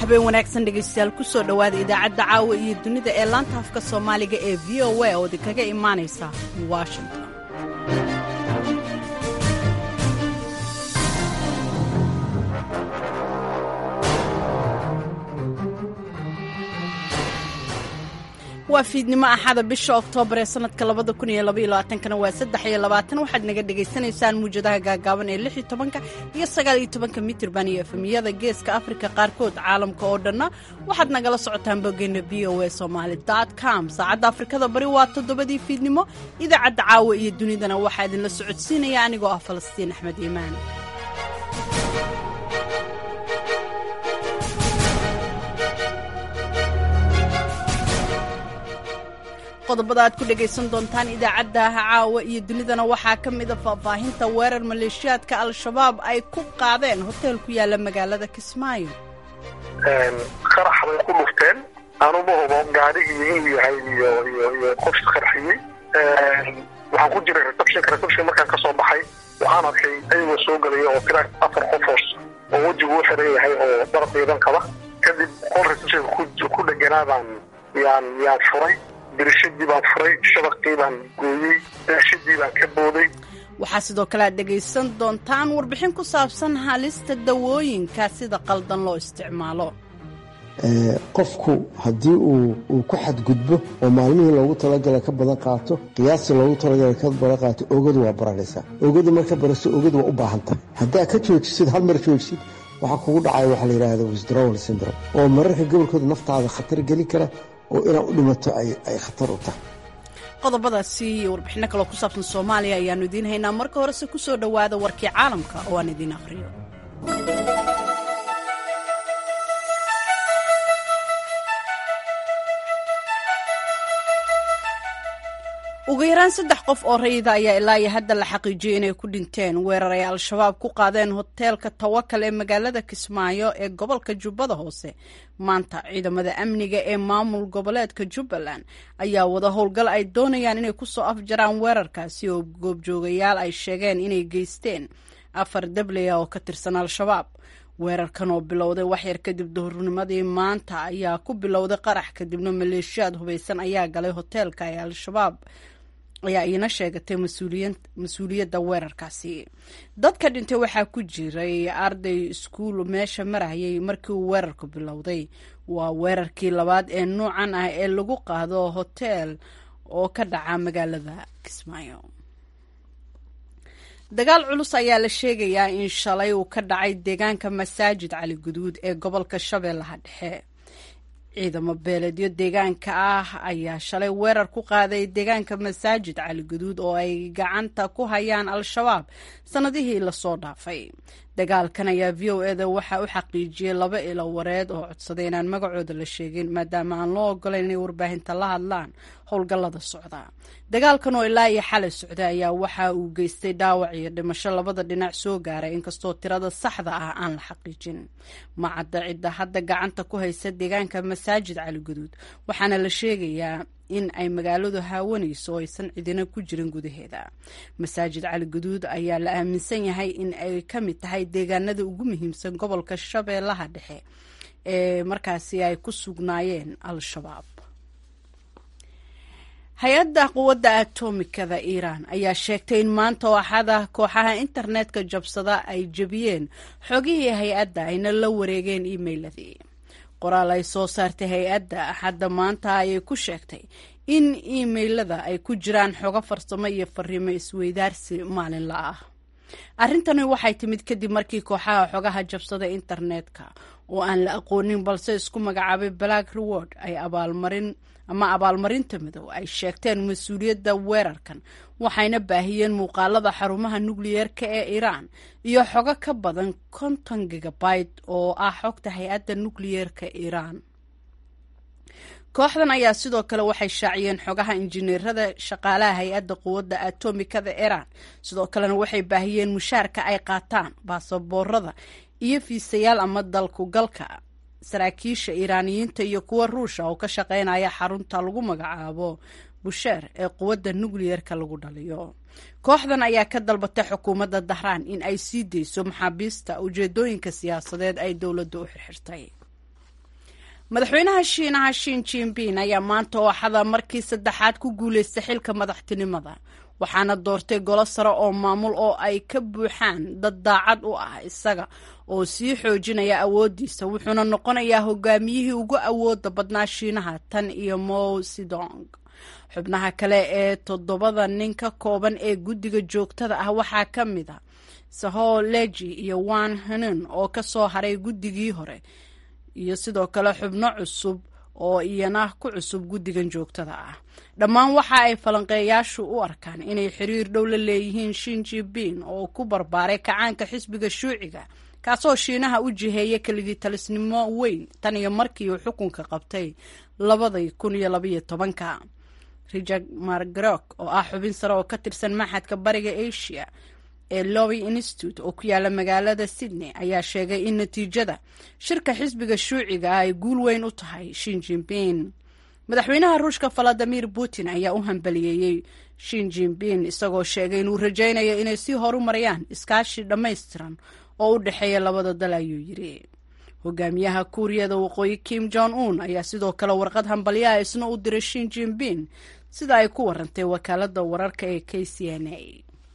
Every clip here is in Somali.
habeen wanaagsan dhegaystayaal ku soo dhowaada idaacadda caawa iyo dunida ee laanta afka soomaaliga ee v o a oo idinkaga imaanaysa washington waa fiidnimo axada bisha oktoobar ee sanadka labada kun iyo labaiyo labaatankana waa saddex iyo labaatan waxaad naga dhagaysanaysaan muwjadaha gaagaaban ee lix iyo tobanka iyo sagaal iyo tobanka mitirban iyo efemiyada geeska afrika qaarkood caalamka oo dhanna waxaad nagala socotaan boggeena v o a somaali com saacadda afrikada bari waa toddobadii fiidnimo idaacadda caawa iyo dunidana waxaa idinla socodsiinaya anigoo ah falastiin axmed iimaan qodobada aad ku dhegaysan doontaan idaacadda caawa iyo dunidana waxaa ka mida faahfaahinta weerar maleeshiyaadka al-shabaab ay ku qaadeen hoteel ku yaala magaalada kismaayo qarax bay ku dhufteen anuma hubo gaadhigii inuu yahay iyo iyo iyo qof qarxiyey waxaan ku jiray receptionka reception markaan ka soo baxay waxaan arkay ayagoo soo gelaya oo tira afar qofoos oo wejigu u xiran yahay oo dar ciidan qaba kadib qol receptionka ku dheganaa baan yaan yaan furay dirishadii baan furay shabaqii baan gooyey daashadii baan ka booday waxaa sidoo kale aad dhegaysan doontaan warbixin ku saabsan halista dawooyinka sida qaldan loo isticmaalo qofku haddii uu ku xadgudbo oo maalmihii loogu talagala ka badan qaato qiyaastii loogu talagala ka badan qaato ogadu waa baranaysaa ogadu marka baraso ogadu waa u baahan tahay haddaa ka joojisid hal mar joojisid waxaa kugu dhacaya waxaa la yidhaahda withdrawal syndrome oo mararka gobolkooda naftaada khatar geli kara oo inaad u dhimato ay khatar u tahay qodobadaasi iyo warbixinno kaloo ku saabsan soomaaliya ayaannu idiin haynaa marka horese ku soo dhowaada warkii caalamka oo aan idiin akhriyo ugu yaraan saddex qof oo rayida ayaa ilaa iyo hadda la xaqiijiyey inay ku dhinteen weerar ay al-shabaab ku qaadeen hoteelka tawakal ee magaalada kismaayo ee gobolka jubbada hoose maanta ciidamada amniga ee maamul goboleedka jubbaland ayaa wada howlgal ay doonayaan inay kusoo afjaraan weerarkaasi oo goobjoogayaal ay sheegeen inay geysteen afar dabley ah oo ka tirsan al-shabaab weerarkan oo bilowday waxyar kadib duhurnimadii maanta ayaa ku bilowday qarax kadibna maleeshiyaad hubaysan ayaa galay hoteelka ee al-shabaab ayaa iina sheegatay mas-uuliyadda weerarkaasi dadka dhintay waxaa ku jiray arday iskuul meesha marayay markii uu weerarku bilowday waa weerarkii labaad ee noocan ah ee lagu qaado hoteel oo ka dhaca magaalada kismaayo dagaal culus ayaa la sheegayaa in shalay uu ka dhacay deegaanka masaajid cali guduud ee gobolka shabeellaha dhexe ciidamo beeleedyo deegaanka ah ayaa shalay weerar ku qaaday deegaanka masaajid cali guduud oo ay gacanta ku hayaan al-shabaab sannadihii lasoo dhaafay dagaalkan ayaa v o eda waxaa u xaqiijiyey laba ilo wareed oo codsaday inaan magacooda la sheegin maadaama aan loo ogolayn inay warbaahinta la hadlaan howlgallada socda dagaalkan oo ilaa iyo xalay socday ayaa waxa uu geystay dhaawac iyo dhimasho labada dhinac soo gaaray inkastoo tirada saxda ah aan la xaqiijin macadda cidda hadda gacanta ku haysa deegaanka masaajid cali guduud waxaana la sheegayaa in ay magaaladu haawanayso oo aysan cidina ku jirin gudaheeda masaajid cali guduud ayaa la aaminsan yahay in ay ka mid tahay deegaanada ugu muhiimsan gobolka shabeellaha dhexe ee markaasi ay ku sugnaayeen al-shabaab hay-adda quwadda atomikada iiraan ayaa sheegtay in maanta oo axada kooxaha internetka jabsada ay jebiyeen xogihii hay-adda ayna la wareegeen emailadii qoraal ay soo saartay hay-adda axadda maanta ayay ku sheegtay in imailada ay ku jiraan xogo farsamo iyo fariimo isweydaarsi maalinla ah arrintani waxay timid kadib markii kooxaha xogaha jabsada internetka oo aan la aqoonin balse isku magacaabay black reward ay abaalmarin ama abaalmarinta midow ay sheegteen mas-uuliyadda weerarkan waxayna baahiyeen muuqaalada xarumaha nukliyeerka ee iiraan iyo xogo ka badan konton gigabyte oo ah xogta hay-adda nukliyeerka iiraan kooxdan ayaa sidoo kale waxay shaaciyeen xogaha injineerada shaqaalaha hay-adda quwadda atomikada iiraan sidoo kalena waxay baahiyeen mushaarka ay qaataan baasaboorada iyo fiisayaal ama dalkugalka saraakiisha iiraaniyiinta iyo kuwa ruusha oo ka shaqeynaya xarunta lagu magacaabo busheer ee quwadda nukliyerka lagu dhaliyo kooxdan ayaa ka dalbatay xukuumadda dahraan in ay sii dayso maxaabiista ujeedooyinka siyaasadeed ay dowladda u xirxirtay madaxweynaha shiinaha shin jinbin ayaa maanta oo axada markii saddexaad ku guuleystay xilka madaxtinimada waxaana doortay golo sare oo maamul oo ay ka buuxaan dad daacad u ah isaga oo sii xoojinaya awooddiisa wuxuuna noqonayaa hogaamiyihii ugu awooda badnaa shiinaha tan iyo mo sidong xubnaha kale ee toddobada nin ka kooban ee guddiga joogtada ah waxaa ka mid a saho leji iyo wan hanun oo ka soo haray guddigii hore iyo sidoo kale xubno cusub oo iyana ku cusub guddigan joogtada ah dhammaan waxa ay falanqeeyaashu u arkaan inay xiriir dhow la leeyihiin shin jinbin oo ku barbaaray kacaanka xisbiga shuuciga kaasoo shiinaha u jiheeya keligii talisnimo weyn tan iyo markii uu xukunka qabtay labadii kun iyo labaiyo tobanka richard margrok oo ah xubin sare oo ka tirsan maxadka bariga asia ee lobby institute oo ku yaala magaalada sydney ayaa sheegay in natiijada shirka xisbiga shuuciga ah ay guul weyn u tahay shin jinbin madaxweynaha ruushka valadimir putin ayaa u hambaliyeeyey shin jinbin isagoo sheegay inuu rajaynayo inay sii horumariyaan iskaashi dhammaystiran oo u dhexeeya labada dal ayuu yidhi hogaamiyaha kuuriyada waqooyi kim jong un ayaa sidoo kale warqad hambalyaha isna u diray shin jinbin sida ay ku warantay wakaalada wararka ee k c n a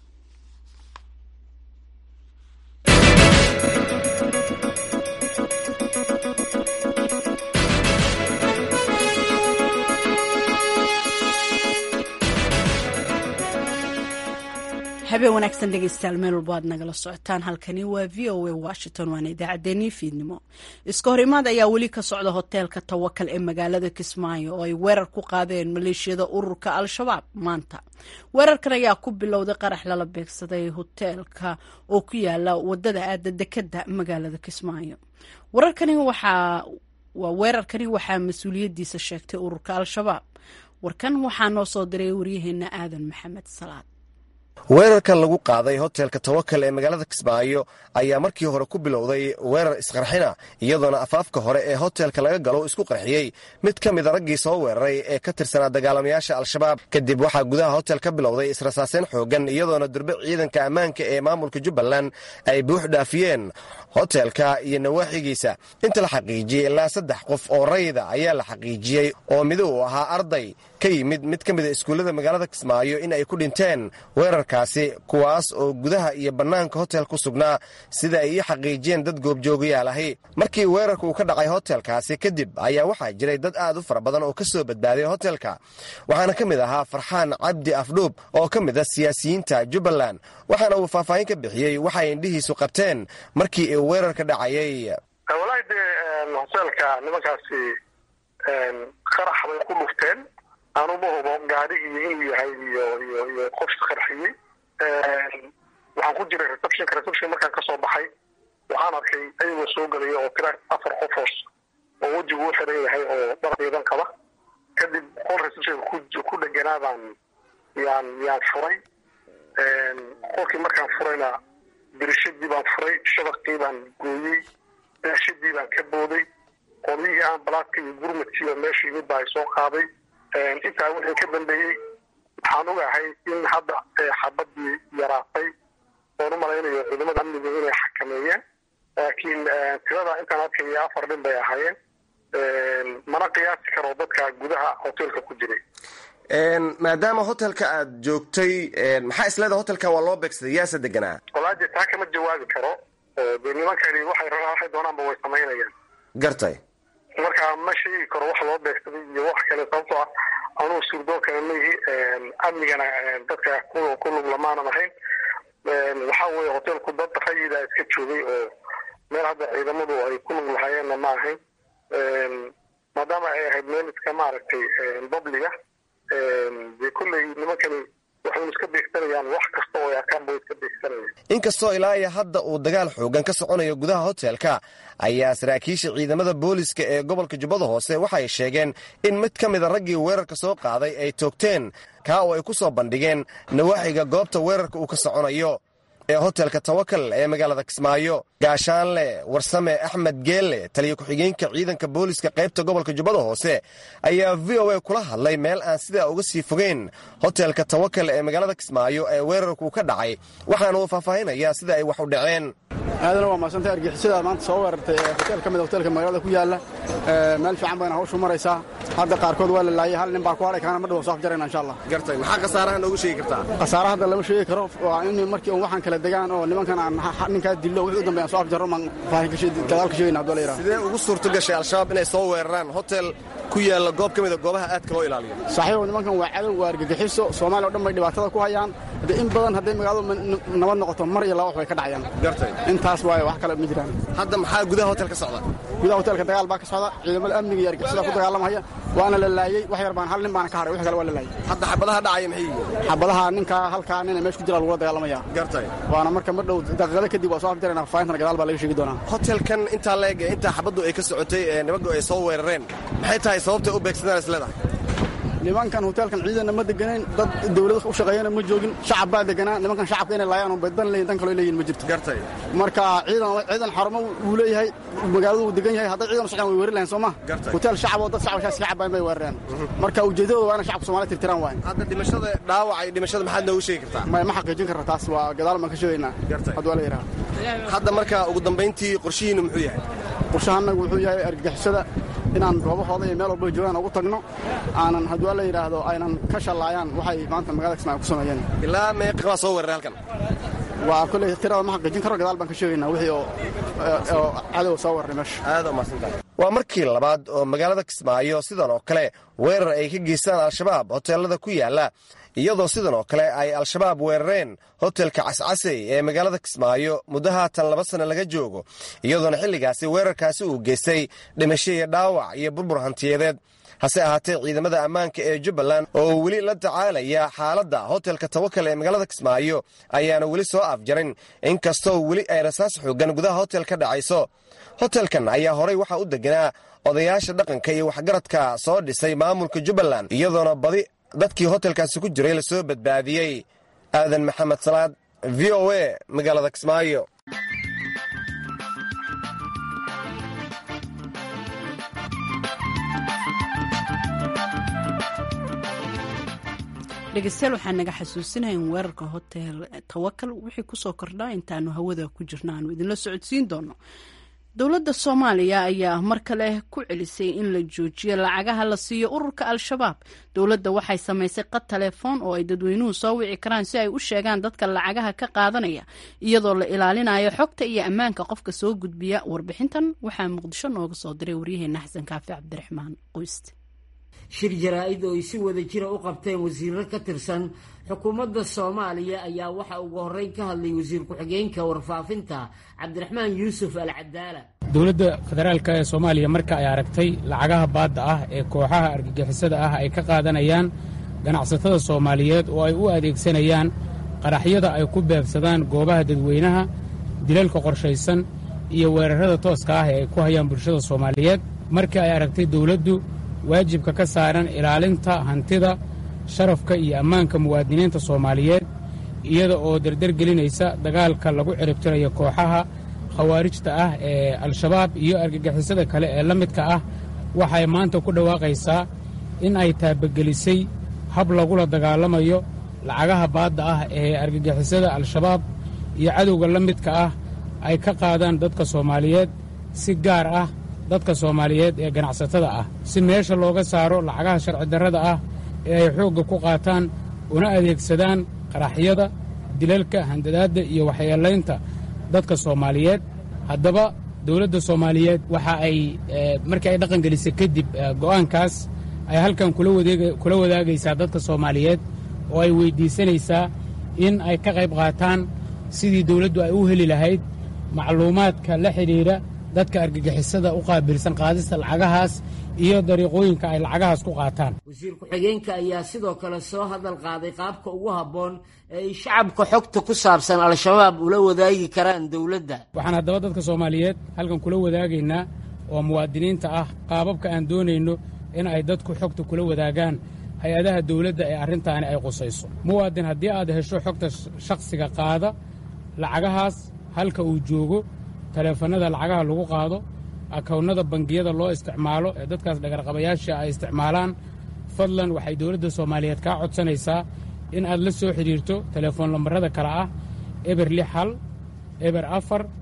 habeen wanaagsan dhegeystayaal meel walba aad nagala socotaan halkani waa v o a washington waana idaacaddeenii fiidnimo iska hor imaad ayaa weli ka socda hoteelka tawakal ee magaalada kismaayo oo ay weerar ku qaadeen maleeshiyada ururka al-shabaab maanta weerarkan ayaa ku bilowday qarax lala beegsaday hoteelka oo ku yaala wadada aada dekada magaalada kismaayo wararkani waxaa waa weerarkani waxaa mas-uuliyaddiisa sheegtay ururka al-shabaab warkan waxaa noo soo diray waryaheena aadan maxamed salaad weerarkan lagu qaaday hotelka tawakal ee magaalada kismaayo ayaa markii hore ku bilowday weerar isqarxina iyadoona afaafka hore ee hotelka laga galo isku qarxiyey mid ka mida raggii soo weeraray ee ka tirsanaa dagaalamayaasha al-shabaab kadib waxaa gudaha hotel ka bilowday israsaaseen xoogan iyadoona durbe ciidanka ammaanka ee maamulka jubbaland ay buux dhaafiyeen hotelka iyo nawaaxigiisa inta la xaqiijiyey ilaa saddex qof oo rayda ayaa la xaqiijiyey oo midi uu ahaa arday ka yimid mid ka mida iskuullada magaalada kismaayo in ay ku dhinteen weerarkaasi kuwaas oo gudaha iyo bannaanka hotel ku sugnaa sida ay ii xaqiijiyeen dad goobjoogayaal ahi markii weerarka uu ka dhacay hotelkaasi kadib ayaa waxaa jiray dad aad u fara badan oo ka soo badbaaday hotelka waxaana ka mid ahaa farxaan cabdi afdhuub oo ka mid a siyaasiyiinta jubbaland waxaana uu faahfaahin ka bixiyey waxay indhihiisu qabteen markii uu weerarka dhacayay walahi dee hoteelka nimankaasi qarax bay ku dhufteen anuma hubo gaadhigii inuu yahay iyo iyo iyo qofka qarxiyey waxaan ku jiray receptionka reception markaan kasoo baxay waxaan arkay ayagoo soo gelaya oo tira afar qofoos oo wejigu u xiran yahay oo dhar ciidan qaba kadib qol receptionka ku ku dheganaa baan yaan yaan furay qolkii markaan furayna dirishadii baan furay shabaqii baan gooyey daashadii baan ka booday qolyihii ambalaadka iyo gurmadkiiba meesha yimid baa ay soo qaaday intaa wixii ka dambeeyey waxaan ogahay in hadda xabadii yaraatay oon u malaynayo ciidamada amniga inay xakameeyeen laakiin tirada intaan arkaya afar nin bay ahaayeen mana qiyaasi karo dadka gudaha hotelka ku jiray maadaama hotelka aad joogtay maxaa isleeda hotelka waa loo beegsaday yaase deganaa walaaje taa kama jawaabi karo dee nimankani waxay rabaan waxay doonaanba way samaynayaan gartay marka ma sheegi karo wax loo beegsaday iyo wax kale sababtoo ah anugu suurdoonkana maihi amnigana dadka ku lug lamaanan ahayn waxaa weeye hotelku dad rayida iska joogay oo meel hadda ciidamadu ay ku lug lahaayeenna ma ahayn maadaama ay ahayd meel iska maaragtay babliga dee kolley nimankani waxaynu iska beegsanayaan wax kasta oo ay arkaan bay iska beegsanayaan inkastoo ilaa iyo hadda uu dagaal xoogan ka soconayo gudaha hotelka ayaa saraakiisha ciidamada booliska ee gobolka jubbada hoose waxay sheegeen in mid ka mida raggii weerarka soo qaaday ay toogteen kaa oo ay ku soo bandhigeen nawaaxiga goobta weerarka uu ka soconayo ee hotelka tawakal ee magaalada kismaayo gaashaanle warsame axmed geelle taliya ku-xigeenka ciidanka booliska qaybta gobolka jubbada hoose ayaa v o a kula hadlay meel aan sidaa uga sii fogeyn hotelka tawakal ee magaalada kismaayo ee weerarku ka dhacay waxaana uu faahfaahinayaa sida ay wax u dhaceen aadana waa maasantay argixisada maanta soo weerartay hotel ka mid hotelka magaalada ku yaalla meel fiican bayna hawshu maraysaa hadda qaarkood waa la laayay hal nin baa ku hadhay kaana ma dhawo soo afjarayna insha allah gartay maxaa khasaaraha noogu sheegi kartaa khasaare hadda lama sheegi karo waa in markii un waxaan kala degaan oo nimankan aan ninkaa dillo wixii u dambeeyaan soo afjarro maan gadaal ka sheegayna hadduu la yidhaha sidee ugu suurto gashay al-shabaab inay soo weeraraan hotel ku yaalla goob ka mida goobaha aadka loo ilaaliyo saaxiibow nimankan waa cadow waa argagixiso soomaaliya o dhan bay dhibaatada ku hayaan de in badan hadday magaaladu nabad noqoto mar iyo laba wax bay ka dhacayaan gartay intaas waaye wax kale ma jiraan hadda maxaa gudaha hotel ka socda gudaha hotelka dagaal baa ka socda ciidamada amniga iyo argixisada ku dagaalamaya waana la laayey wax yar baan hal nin baana ka haray wix kale waa la laayey hadda xabadaha dhacaya maxay yihiin xabadaha ninkaa halkaa nina meesha ku jira lagula dagaalamaya gartay waana marka ma dhow daqiiqada kadib waa soo afjarayna faahintana gadaal baa laga sheegi doonaa hotelkan intaa leeg ee intaa xabaddu ay ka socotay ee nimanku ay soo weerareen maxay tahay sababtay u beegsadaan isleedahay nimankan hoteelkan ciidanna ma deganayn dad dawlada u shaqeeyana ma joogin shacab baa deganaa nimankan shacabka inay laayaan unbay dan leeyihin dan kaloo leeyihin ma jirto gartay marka ciidan ciidan xarumo wuu leeyahay magaaladu wuu degan yahay hadday ciidan u socdaan way weerari lahayn soo ma Gartay. hotel shacab oo dad shacab iska cabayn bay weerareen marka ujeedadooda waa inay shacabka Soomaaliya tirtiraan waay hadda dhimashada dhaawaca iyo dhimashada maxaad noogu sheegi kartaa ma ma xaqiijin karra taas waa gadaal baan ka sheegaynaa Gartay. hadduu la yidhaha hadda marka ugu dambayntii qorshihiinnu muxuu yahay qorshahanagu wuxuu yahay argagixisada inaan goobahooda iyo meel walba ay joogaan ugu tagno aanan hadduu la yidhaahdo aynan ka shallaayaan waxay maanta magaalada Kismaayo ku sameeyeen ilaa meeqa baa soo weeraray halkan waa kolley tirada ma xaqiijin karo gadaal baan ka sheegaynaa wixii oo oo cadow soo warray meesha aad u mahadsantahay waa markii labaad oo magaalada kismaayo sidan oo kale weerar ay ka geystaan al-shabaab hoteelada ku yaala iyadoo sidan oo kale ay al-shabaab weerareen hotelka cascasey ee magaalada kismaayo muddo haatan laba sanno laga joogo iyadoona xilligaasi weerarkaasi uu geystay dhimasho iyo dhaawac iyo burbur hantiyadeed hase ahaatee ciidamada ammaanka ee jubbaland oo weli la tacaalaya xaaladda hotelka tawakal ee magaalada kismaayo ayaana weli soo afjarin inkastoo weli ay rasaas xoogan gudaha hotel ka dhacayso hotelkan ayaa horay waxaa u deganaa odayaasha dhaqanka iyo waxgaradka soo dhisay maamulka jubbaland iyadoona badi dadkii hotelkaasi ku jiray lasoo badbaadiyey aadan maxamed salaad v o a magaalada kismaayo dhegeystayaal waxaa naga xasuusinaya in weerarka hotel tawakal wixii kusoo kordhaa intaanu hawada ku jirna aanu idinla socodsiin doono dowladda soomaaliya ayaa mar kale ku celisay in la joojiyo lacagaha la siiyo ururka al-shabaab dowladda waxay samaysay qad telefoon oo ay dadweynuhu soo wici karaan si ay u sheegaan dadka lacagaha ka qaadanaya iyadoo la ilaalinayo xogta iyo ammaanka qofka soo gudbiya warbixintan waxaa muqdisho nooga soo diray waryaheena xasan kaafi cabdiraxmaan qoyste shir jaraa-id oo ay si wada jira u qabteen wasiiro ka tirsan xukuumadda soomaaliya ayaa waxa ugu horreyn ka hadlay wasiir ku-xigeenka warfaafinta cabdiraxmaan yuusuf al cadaala dowladda federaalka ee soomaaliya marka ay aragtay lacagaha baadda ah ee kooxaha argagixisada ah ay ka qaadanayaan ganacsatada soomaaliyeed oo ay u adeegsanayaan qaraxyada ay ku beebsadaan goobaha dadweynaha dilalka qorshaysan iyo weerarrada tooska ah ee ay ku hayaan bulshada soomaaliyeed markii ay aragtay dowladdu waajibka ka saaran ilaalinta hantida sharafka iyo ammaanka muwaadiniinta soomaaliyeed iyada oo derdergelinaysa dagaalka lagu ciribtirayo kooxaha khawaarijta ah ee al-shabaab iyo argagixisada kale ee la midka ah waxay maanta ku dhawaaqaysaa in ay taabagelisay hab lagula dagaalamayo lacagaha baadda ah ee argagixisada al-shabaab iyo cadowga la midka ah ay ka qaadaan dadka soomaaliyeed si gaar ah dadka soomaaliyeed ee ganacsatada ah si meesha looga saaro lacagaha sharci darrada ah ee ay xoogga ku qaataan una adeegsadaan qaraxyada dilalka handadaadda iyo waxyeelaynta dadka soomaaliyeed haddaba dowladda soomaaliyeed waxa ay markii ay dhaqan gelisay kadib go'aankaas ay halkan kula wadaagaysaa dadka soomaaliyeed oo ay weyddiisanaysaa in ay ka qayb qaataan sidii dowladdu ay u heli lahayd macluumaadka la xidhiidha dadka argagixisada u qaabilsan qaadista lacagahaas iyo dariiqooyinka ay lacagahaas ku qaataan wasiir ku-xigeenka ayaa sidoo kale soo hadal qaaday qaabka ugu habboon ee ay shacabka xogta ku saabsan al-shabaab ula wadaagi karaan dowladda waxaan haddaba dadka soomaaliyeed halkan kula wadaagaynaa oo muwaadiniinta ah qaababka aan doonayno in ay dadku xogta kula wadaagaan hay-adaha dowladda ee arrintaani ay qusayso muwaadin haddii aad hesho xogta shakhsiga qaada lacagahaas halka uu joogo taleefannada lacagaha lagu qaado akownnada bangiyada loo isticmaalo ee dadkaas dhagarqabayaasha ay isticmaalaan fadlan waxay dowladda soomaaliyeed kaa codsanaysaa in aad la soo xidhiirto telefoon lambarrada kale ah eber lix hal eber afar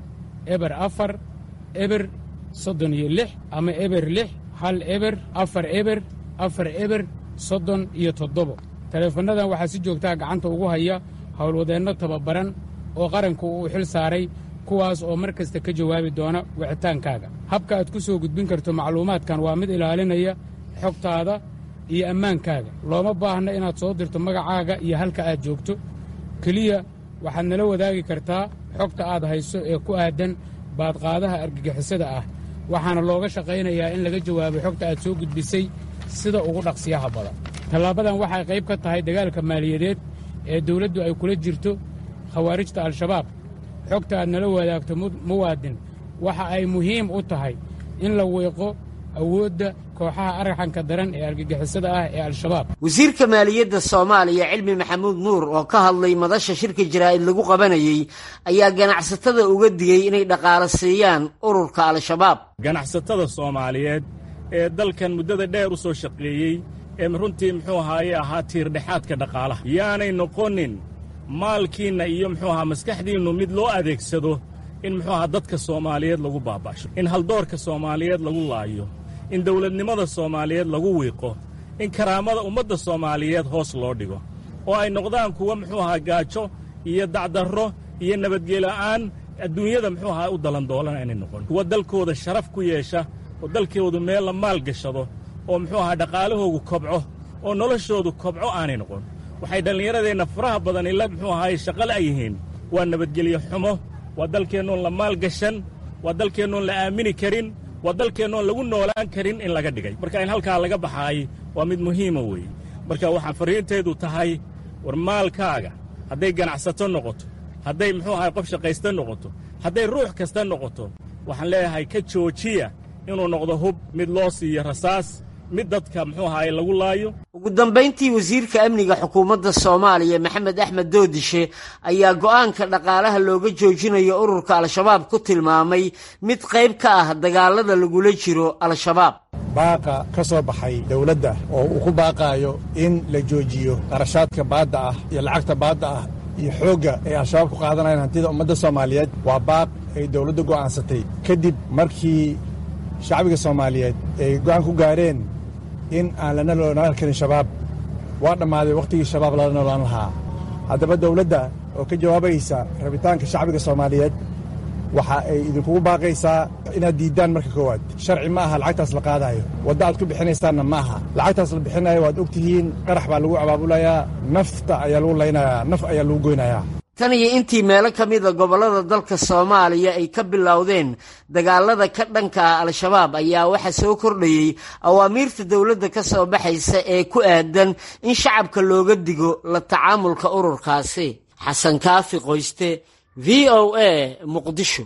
eber afar eber soddon iyo lix ama eber lix hal eber afar eber afar eber soddon iyo toddobo taleefannadan waxaa si joogtaa gacanta ugu haya howlwadeenno tababaran oo qaranku uu xil saaray kuwaas oo mar kasta ka jawaabi doona wicitaankaaga habka aad ku soo gudbin karto macluumaadkan waa mid ilaalinaya xogtaada iyo ammaankaaga looma baahna inaad soo dirto magacaaga iyo halka aad joogto keliya waxaad nala wadaagi kartaa xogta aad hayso ee ku aadan baadqaadaha argagixisada ah waxaana looga shaqaynayaa in laga jawaabo xogta aad soo gudbisay sida ugu dhaqsiyaha badan tallaabadan waxay qayb ka tahay dagaalka maaliyadeed ee dawladdu ay kula jirto khawaarijta al-shabaab xogta aad nala wadaagto muwaadin waxa ay muhiim u tahay in la weeqo awoodda kooxaha argaxanka daran ee argagixisada ah ee al-shabaab wasiirka maaliyadda soomaaliya cilmi maxamuud nuur oo ka hadlay madasha shirka jaraa'id lagu qabanayey ayaa ganacsatada uga digay inay dhaqaalo siiyaan ururka al-shabaab ganacsatada soomaaliyeed ee dalkan muddada dheer u soo shaqeeyey ee runtii muxuu ahaaye ahaa tiirdhexaadka dhaqaalaha yaanay noqonin maalkiinna iyo muxuu ahaa maskaxdiinnu mid loo adeegsado in muxuu ahaa dadka soomaaliyeed lagu baaba'sho in haldoorka soomaaliyeed lagu laayo in dawladnimada soomaaliyeed lagu wiiqo in karaamada ummadda soomaaliyeed hoos loo dhigo oo ay noqdaan kuwa muxuu ahaa gaajo iyo dacdarro iyo nabadgela'aan adduunyada muxuu ahaa u dalandoolana inay noqon kuwa dalkooda sharaf ku yeesha oo dalkoodu meel la maal gashado oo muxuu ahaa dhaqaalahoogu kobco oo noloshoodu kobco aanay noqon waxay dhallinyaradeenna faraha badan ila muxuu ahaaye shaqala ay yihiin waa nabadgelyo xumo waa dalkeennoon la maal gashan waa dalkeennoon la aamini karin waa dalkeennoon lagu noolaan karin in laga dhigay marka in halkaa laga baxaay waa mid muhiima weeye marka waxaa farriinteedu tahay war maalkaaga hadday ganacsato noqoto hadday muxuu ahay qof shaqaysta noqoto hadday ruux kasta noqoto waxaan leeyahay ka joojiya inuu noqdo hub mid loo siiyo rasaas mid dadka muxuu ahaaye lagu laayo ugu dambayntii wasiirka amniga xukuumadda soomaaliya maxamed axmed doodishe ayaa go'aanka dhaqaalaha looga joojinayo ururka al-shabaab ku tilmaamay mid qayb ka ah dagaalada lagula jiro al-shabaab baaqa ka soo baxay dowladda oo uu ku baaqaayo in la joojiyo qarashaadka baadda ah iyo lacagta baadda ah iyo xoogga ay al-shabaab ku qaadanayaan hantida ummadda soomaaliyeed waa baaq ay dowladdu go'aansatay kadib markii shacbiga soomaaliyeed ay go'aan ku gaareen in aan lana noolaan karin shabaab waa dhammaaday wakhtigii shabaab lala noolaan lahaa haddaba dawladda oo ka jawaabaysa rabitaanka shacbiga soomaaliyeed waxa ay idinkugu baaqaysaa inaad diiddaan marka koowaad sharci ma aha lacagtaas la qaadaayo wadda aad ku bixinaysaanna ma aha lacagtaas la bixinayo waad og tihiin qarax baa lagu abaabulayaa nafta ayaa lagu laynayaa naf ayaa lagu goynayaa tan iyo intii meelo ka mida gobollada dalka soomaaliya ay ka bilowdeen dagaalada ka dhanka ah al-shabaab ayaa waxaa soo kordhayey awaamiirta dowladda ka soo baxaysa ee ku aadan in shacabka looga digo la tacaamulka ururkaasi xasan kaafi qoyste v o a muqdisho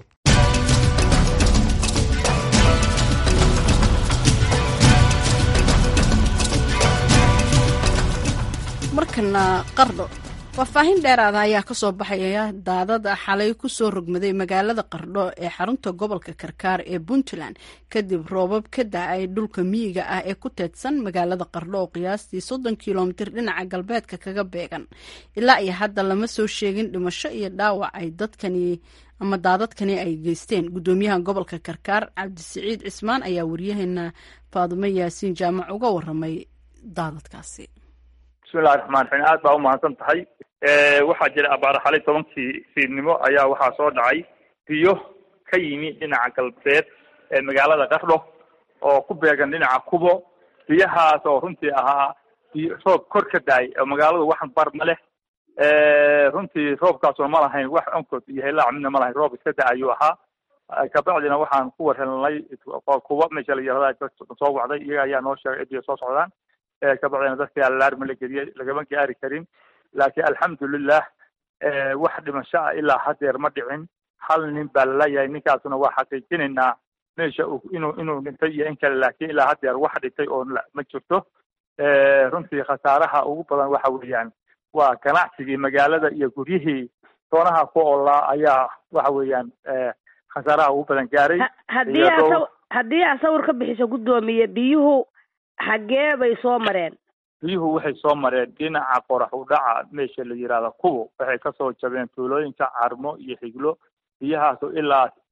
markana qardho faahfaahin dheeraada ayaa kasoo baxaya daadad xalay kusoo rogmaday magaalada qardho ee xarunta gobolka karkaar ee puntland kadib roobab ka da-ay dhulka miyiga ah ee ku teedsan magaalada qardho oo qiyaastii soddon kilomitir dhinaca galbeedka kaga beegan ilaa iyo hadda lama soo sheegin dhimasho iyo dhaawac ay dadkani ama daadadkani ay geysteen gudoomiyaha gobolka karkaar cabdisiciid cismaan ayaa waryaheena faadumo yaasiin jaamac uga waramay daadadkaasi bismillahi raxmaan raxiim aad baa umahadsan tahay waxaa jira abaar xalay tobankii fiidnimo ayaa waxaa soo dhacay biyo ka yimi dhinaca galbeed ee magaalada qardho oo ku beegan dhinaca kubo biyahaas oo runtii ahaa biyo roob kor ka daay oo magaaladu wax bar ma leh runtii roobkaasoo ma lahayn wax onkod iyo helaac midna ma lahayn roob iska da ayuu ahaa kabacdina waxaan ku warhelnay kuba meesha la yirahda soo wacday iyaga ayaa noo sheegay biyo soo socdaan kabacdina dadkii alaarma la geliyey lagama gaari karin laakiin alxamdulilah wax dhimasho ah ilaa hadeer ma dhicin hal nin baa lalayahay ninkaasuna waa xaqiijinaynaa meesha inuu inuu dhintay iyo in kale laakiin ilaa hadeer wax dhintay oo ma jirto runtii khasaaraha ugu badan waxa weeyaan waa ganacsigii magaalada iyo guryihii doonaha ku oolaa ayaa waxa weeyaan khasaaraha ugu badan gaaray haddii aa haddii aa sawir ka bixiso guddoomiye biyuhu xaggee bay soo mareen biyuhu waxay soo mareen dhinaca qorax u dhaca meesha la yihahda kubo waxay kasoo jabeen tuulooyinka carmo iyo xiglo biyahaasoo ilaa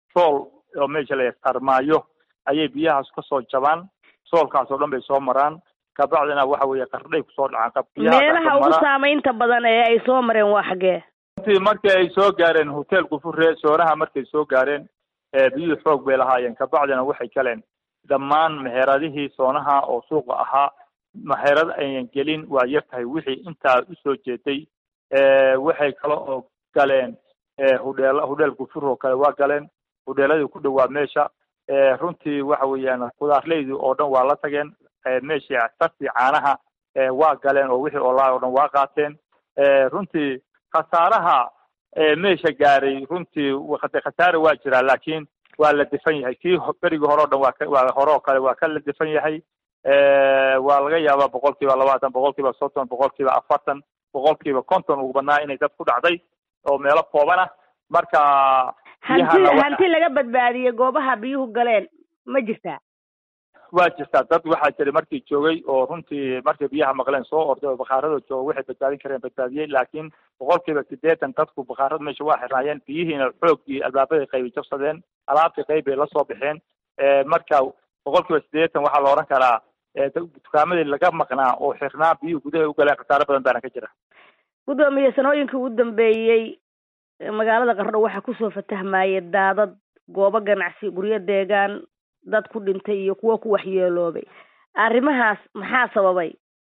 sool oo meesha la sarmaayo ayay biyahaas kasoo jabaan soolkaas oo dhan bay soo maraan kabacdina waxa weeye qardhay kusoo dhacaan meelaha ugu saamaynta badan ee ay soo mareen waa xaggee runtii markii ay soo gaareen hotel gufure soonaha markay soo gaareen biyuhu xoog bay lahaayeen kabacdina waxay galeen dhammaan meheradihii soonaha oo suuqa ahaa meherad ayan gelin waa yar tahay wixii intaa usoo jeeday waxay kale oo galeen hudheel hudheel gufur oo kale waa galeen hudheeladii ku dhowaa meesha runtii waxa weeyaan khudaarleydii oo dhan waa la tageen meeshii sartii caanaha waa galeen oo wixii olaa oo dhan waa qaateen runtii khasaaraha meesha gaaray runtii khasaare waa jiraa laakiin waa la defan yahay kii berigii hore o dhan waa waa hore oo kale waa ka la defan yahay waa laga yaabaa boqol kiiba labaatan boqol kiiba soddon boqol kiiba afartan boqol kiiba konton ugu badnaa inay dad ku dhacday oo meelo kooban ah marka hanti hanti laga badbaadiyey goobaha biyuhu galeen ma jirtaa waa jirtaa dad waxaa jiray markii joogay oo runtii markay biyaha maqleen soo orday oo bakaaradoo jooga waxay badbaadin kareen badbaadiyey laakiin boqol kiiba sideetan dadku bakaarada meesha waa xirnaayeen biyihiina xoogii albaabaday qaybi jabsadeen alaabtii qayb bay lasoo baxeen marka boqol kiiba sideetan waxaa la odhan karaa dukaamadii laga maqnaa oo xirnaa biyuhu gudaha u galeen khasaare badan baana ka jira guddoomiye sanooyinkii ugu dambeeyey magaalada qardho waxaa kusoo fatahmayay daadad goobo ganacsi guryo deegaan dad ku dhintay iyo kuwo ku waxyeeloobay arrimahaas maxaa sababay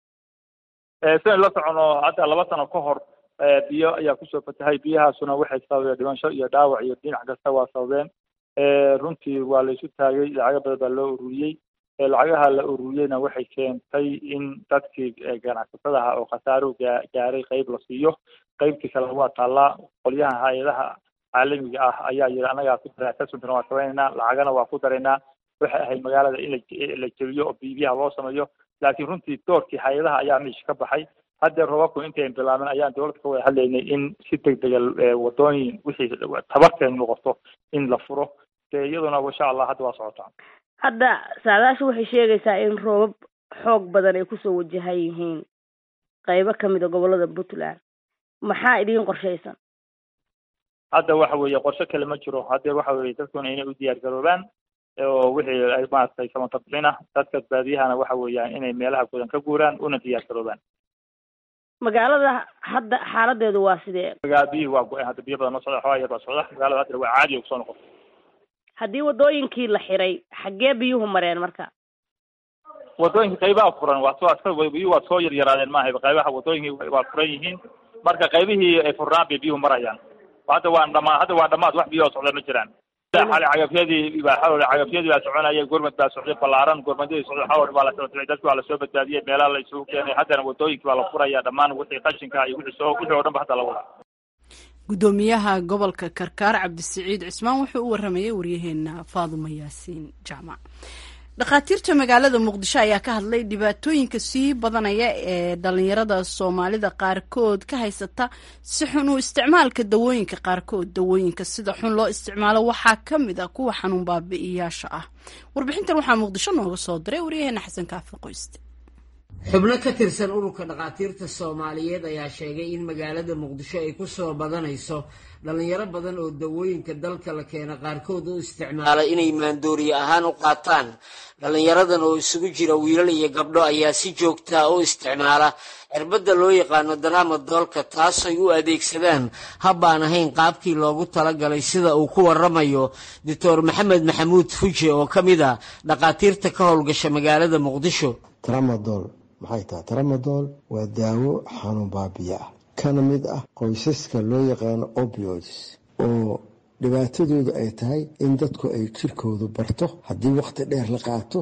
sidayn la socono hadda laba sano ka hor biyo ayaa kusoo fatahay biyahaasuna waxay sababeen dhimasho iyo dhaawac iyo dhinac kasta waa sababeen runtii waa la isu taagay lacago badan baa loo ururiyey lacagaha la ururiyeyna waxay keentay in dadkii ganacsatadaha oo khasaaruhu gaa gaaray qayb la siiyo qaybtii kale waa taallaa qolyaha hay-adaha caalamiga ah ayaa yidhi annagaa ku dara assessmentna waa samaynaynaa lacagana waa ku daraynaa waxay ahayd magaalada in la la jebiyo oo bibiyaha loo sameeyo laakiin runtii doorkii hay-adaha ayaa meesha ka baxay haddee roobabku intayn bilaabin ayaan dowladda ka wada hadlaynay in si degdega wadooyin wixii tabarteen noqoto in la furo dee iyaduna insha allah hadda waa socotaa hadda saadaashu waxay sheegaysaa in roobab xoog badan ay kusoo wajahan yihiin qaybo kamid a gobolada puntland maxaa idiin qorshaysan hadda waxa weeye qorshe kale ma jiro haddee waxa weeye dadkuna inay u diyaar garoobaan oo wixii ay maaragtay samatabixin ah dadka baadiyahana waxa weeyaan inay meelaha gudan ka guuraan una diyaar garoobaan magaalada hadda xaaladeedu waa sidee magaa biyihii waa go-een hadda biyo badan ma socda xoogaa yar baa socda magaalada hadda waa caadi kusoo noqota haddii wadooyinkii la xiray xaggee biyuhu mareen marka wadooyinka qaybaha furan waa soo biyuhu waa soo yaryaraadeen maaha qaybaha wadooyinkii waa furan yihiin marka qaybihii ay furnaan bay biyuhu marayaan hadda waa dhamaa hadda waa dhamaad wax biyoo socda ma jiraan xali cagafyadii baa xawle cagafyadii baa soconaya gurmad baa socday ballaaran gurmadadii socday xawle baa la socday dadki waa lasoo badbaadiyey meelaha la isugu keenay haddana wadooyinkii baa la furaya dhammaan wixii qashinka iyo wixii soo wixii oo dhan ba hadda la wada gudoomiyaha gobolka karkaar cabdisiciid cismaan wuxuu u waramayay waryaheena faaduma yaasiin jaamac dhakhaatiirta magaalada muqdisho ayaa ka hadlay dhibaatooyinka sii badanaya ee dhalinyarada soomaalida qaarkood ka haysata si xun u isticmaalka dawooyinka qaarkood dawooyinka sida xun loo isticmaalo waxaa ka mid a kuwa xanuun baabi'iyaasha ah warbixintan waxaa muqdisho nooga soo diray waryaheena xasan kaafi qoyste xubno ka tirsan ururka dhakhaatiirta soomaaliyeed ayaa sheegay in magaalada muqdisho ay ku soo badanayso dhallinyaro badan oo dawooyinka dalka la keena qaarkood u isticmaala inay maandooriye ahaan u qaataan dhallinyaradan oo isugu jira wiilal iyo gabdho ayaa si joogtaa u isticmaala cirbadda loo yaqaano daraama doolka taasay u adeegsadaan habbaan ahayn qaabkii loogu talagalay sida uu ku waramayo doctor maxamed maxamuud fuje oo ka mid a dhakhaatiirta ka howlgasha magaalada muqdisho tramadol maxay tahay tramadol waa daawo xanuun baabiya ah kana mid ah qoysaska loo yaqaano opioids oo dhibaatadoodu ay tahay in dadku ay jirkoodu barto haddii wakhti dheer la qaato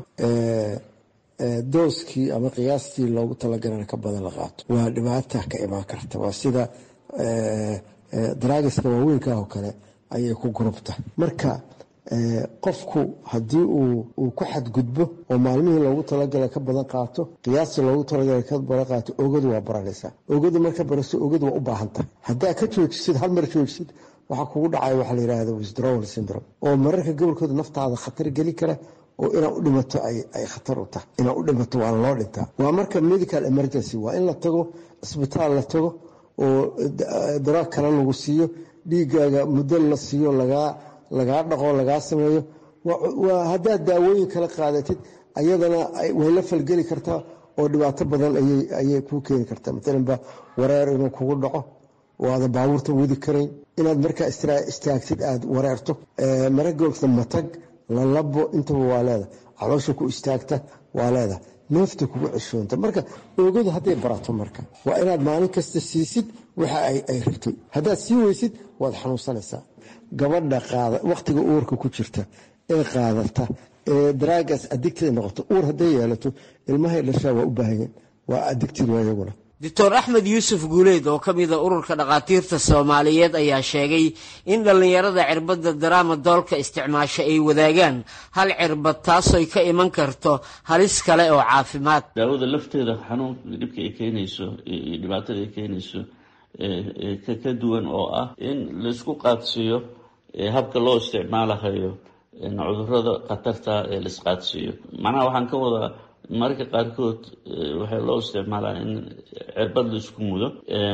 dooskii ama qiyaastii loogu talagalana ka badan la qaato waa dhibaata ka imaan karta waa sida daraagiska waaweynka oo kale ayay ku gurubta marka qofku haddii uu ku xadgudbo oo maalmihii loogu talagala ka badan qaato qiyaastii loogu talagala ka badan qaato ogadu waa baranaysaa ogadu marka baraso ogadu waa u baahan tahay haddaa ka joojisid hal mar joojisid waxaa kugu dhacaya waxaa la yidhahda withdrawal syndrome oo mararka gobolkooda naftaada khatar geli kara oo inaad u dhimato ay khatar u tahay inaad u dhimato waa loo dhintaa waa marka medical emergency waa in la tago cisbitaal la tago oo daraag kale lagu siiyo dhiigaaga muddo la siiyo lagaa lagaa dhaqo lagaa sameeyo waa haddaad daawooyin kala qaadatid ayadana way la falgeli kartaa oo dhibaato badan ayay kuu keeni kartaa maalanba wareer inuu kugu dhaco oo aadan baabuurta wadi karayn inaad markaa istaagtid aad wareerto maragoogta matag lalabo intaba waa leeda caloosha ku istaagta waa leeda neefta kugu ceshoonta marka oogadu hadday barato marka waa inaad maalin kasta siisid waxa ay rabtay haddaad sii weysid waad xanuunsanaysaa gabadha qaada wakhtiga uurka ku jirta ee qaadata ee daraagas adigtida noqoto uur hadday yeelato ilmahay dhashaa waa u baahanyeen waa adigtid waa iyaguna doctor axmed yuusuf guuleed oo ka mida ururka dhakhaatiirta soomaaliyeed ayaa sheegay in dhallinyarada cirbadda daraama doolka isticmaasha ay wadaagaan hal cirbad taasoy ka iman karto halis kale oo caafimaad daawada lafteeda xanuun dhibka ay keenayso iyo dhibaatada ay keenayso ka duwan oo ah in laisku qaadsiiyo habka loo isticmaalahayo cudurada khatarta ee laisqaadsiiyo macnaha waxaan ka wadaa mararka qaarkood waxaa loo isticmaalaa in cirbad laisku mudo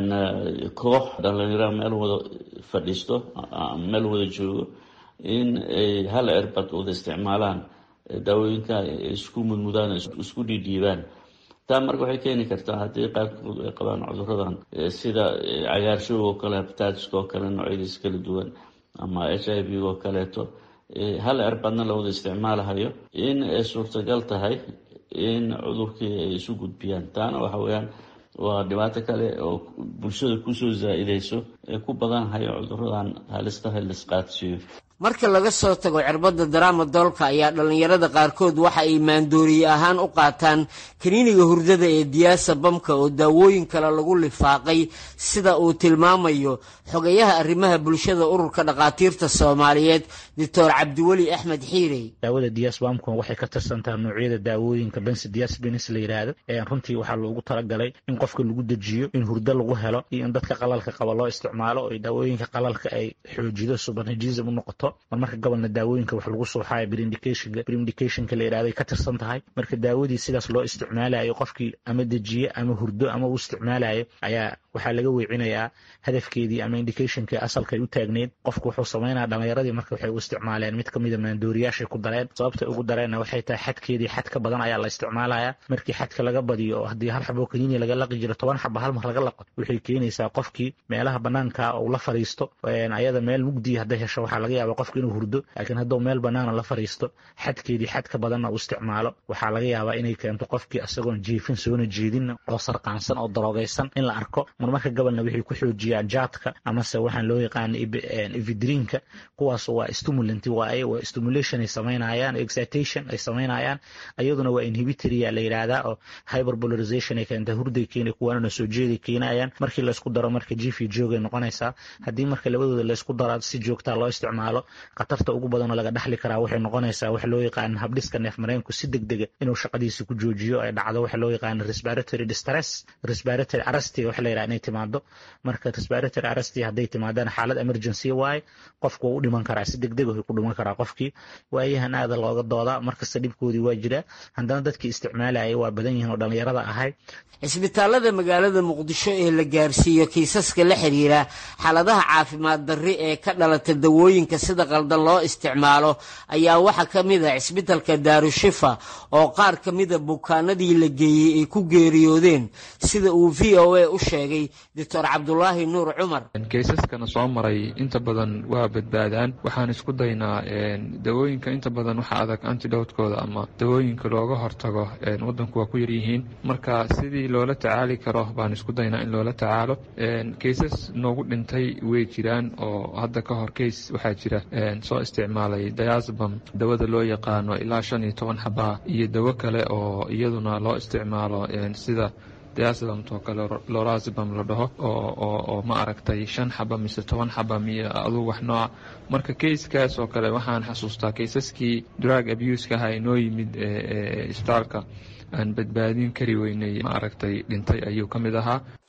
koox dhalinyaro meel wada fadhiisto meel wada joogo in ay hal cirbad wada isticmaalaan daawooyinka isku mudmudaan isku dhiidhiibaan taa marka waxay keeni kartaa haddii qaarkood ay qabaan cuduradan sida cagaarshowga oo kale habitaatiska oo kale noocyadiis kala duwan ama h i v oo kaleeto hal cirbadna la wada isticmaalahayo in ay suurtagal tahay in cudurkii ay isu gudbiyaan taana waxa weeyaan waa dhibaato kale oo bulshada kusoo zaa-ideyso ee ku badanhayo cuduradan halistaha laisqaadsiiyo marka laga soo tago cirbadda daraama doolka ayaa dhallinyarada qaarkood waxa ay maandooriye ahaan u qaataan kaniiniga hurdada ee diyaasa bamka oo daawooyin kale lagu lifaaqay sida uu tilmaamayo xogayaha arrimaha bulshada ururka dhakhaatiirta soomaaliyeed doctor cabdiweli axmed xiirey daawada diyaas bamka waxay ka tirsantaha noocyada daawooyinka bensi diyaas benis la yidhaahdo runtii waxaa loogu talagalay in qofka lagu dejiyo in hurdo lagu helo iyo in dadka qalalka qaba loo isticmaalo oo daawooyinka qalalka ay xoojido subarnajism u noqoto mar marka gobolna daawooyinka wax lagu suuxayo brindicathnka brindicathnka la yidhahday ka tirsan tahay marka daawadii sidaas loo isticmaalayo qofkii ama dejiye ama hurdo ama uu isticmaalayo ayaa waxaa laga weecinayaa hadafkeedii ama indicationkii asalkay u taagneyd qofku wuxuu samaynaya dhalinyaradii marka waxay u isticmaaleen mid kamida maandooriyaashay ku dareen sababtay ugu dareenna waxay tahay xadkeedii xad ka badan ayaa la isticmaalaya markii xadka laga badiyo oo haddii hal xabo kaniini laga laqi jiro toban xaba hal mar laga laqo waxay keenaysaa qofkii meelaha banaanka uu la fariisto ayada meel mugdiya hadday hesho waxaa laga yaaba qofka inuu hurdo laakiin hadduu meel banaana la fariisto xadkeedii xad ka badanna uu isticmaalo waxaa laga yaabaa inay keento qofkii isagoon jiifin soona jeedinna oo sarqaansan oo daroogaysan in la arko marmarka gobolna waxay ku xoojiyaan jaadka amase waxaan loo yaqaana evidrinka kuwaas waa stimulant waaye waa stimulation ay samaynayaan excitation ay samaynayaan iyaduna waa inhibitoria la yidhaahdaa oo hyperpolarization ay keenta hurday keena kuwaanana soo jeeday keenayaan markii laysku daro marka jiif iyo joogay noqonaysaa haddii marka labadooda laysku daro si joogtaa loo isticmaalo khatarta ugu badanoo laga dhaxli karaa waxay noqonaysaa wax loo yaqaana habdhiska neef mareenku si deg dega inuu shaqadiisa ku joojiyo ay dhacdo waxa loo yaqaana respiratory distress respiratory arresti waxa la yidhaha inay timaado marka respiratory arresti hadday timaadaan xaalad emergency waaye qofku waa u dhiman karaa si deg deg ku dhiman karaa qofkii waayahan aada looga doodaa markasta dhibkoodii waa jira haddana dadkii isticmaalaya waa badan yihiin oo dhallinyarada ahay cisbitaalada magaalada muqdisho ee la gaarsiiyo kiisaska la xiriira xaaladaha caafimaad darri ee ka dhalata dawooyinka sida qaldan loo isticmaalo ayaa waxaa ka mid a cisbitalka daarushifa oo qaar ka mida bukaanadii la geeyey ay ku geeriyoodeen sida uu v o a u sheegay doctor cabdulaahi nuur cumar kaysaskana soo maray inta badan waa badbaadaan waxaan isku daynaa dawooyinka inta badan waxa adag antidowtkooda ama dawooyinka looga hortago wadanku waa ku yaryihiin marka sidii loola tacaali karo baan isku daynaa in loola tacaalo kaysas noogu dhintay way jiraan oo hadda ka hor kays waxaa jira soo isticmaalay diasbam dawada loo yaqaano ilaa shan iyo toban xabaa iyo dawo kale oo iyaduna loo isticmaalo sida diasbamtoo kale lorazbam la dhaho oo ma aragtay shan xaba mise toban xaba miyo aduu wax nooca marka kayskaas oo kale waxaan xasuustaa kaysaskii drug abuseka aha inoo yimid isbitaalka aan badbaadin kari weynay ma aragtay dhintay ayuu ka mid ahaa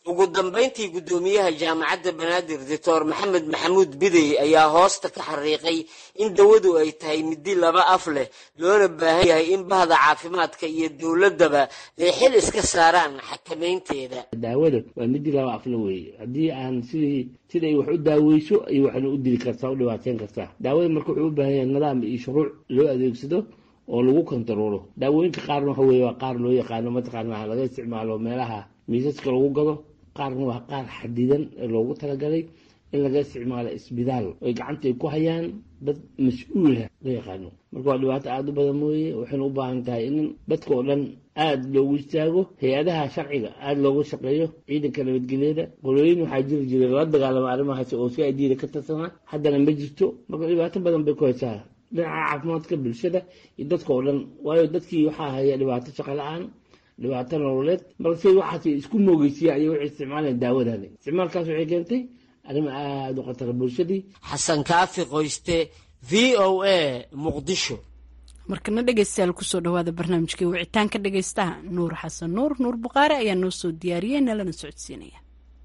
ugu dambayntii guddoomiyaha jaamacadda banaadir doctor maxamed maxamuud bidey ayaa hoosta ka xariiqay in dawadu ay tahay midi laba af leh loona baahan yahay in bahda caafimaadka iyo dowladdaba ay xil iska saaraan xakamaynteeda daawada waa midi laba afle weeye haddii aan sidii siday wax u daaweyso ay waxna u dili kartaa u dhibaateyn kartaa daawada marka wuxuu u baahan yahay nidaam iyo shuruuc loo adeegsado oo lagu kontaroolo daawooyinka qaarna waxa weye waa qaar loo yaqaano mataqaana laga isticmaalo meelaha miisaska lagu gado qaarna waa qaar xadidan ee loogu talagalay in laga isticmaalo isbitaal oy gacanta ay ku hayaan dad mas-uula la yaqaano marka waa dhibaato aada u badan mooye waxayna u baahan tahay in dadka oo dhan aada loogu istaago hay-adaha sharciga aada loogu shaqeeyo ciidanka nabadgelyada qolooyin waxaa jiri jiray lala dagaalama arrimahaas oo si adiida ka tirsanaa haddana ma jirto marka dhibaato badan bay ku haysaa dhinaca caafimaadka bulshada iyo dadka oo dhan waayo dadkii waxaa haya dhibaato shaqo la-aan dhibaato nololeed balse waxaas isku moogeysiya ayay waxay isticmaalayaan daawadani isticmaalkaas waxay keentay arrimo aada u khatara bulshadii xasan kaafi qoyste v o a muqdisho markana dhegeystayaal kusoo dhawaada barnaamijkii wicitaanka dhegeystaha nuur xasan nuur nuur buqaare ayaa noo soo diyaariyey nalana socodsiinaya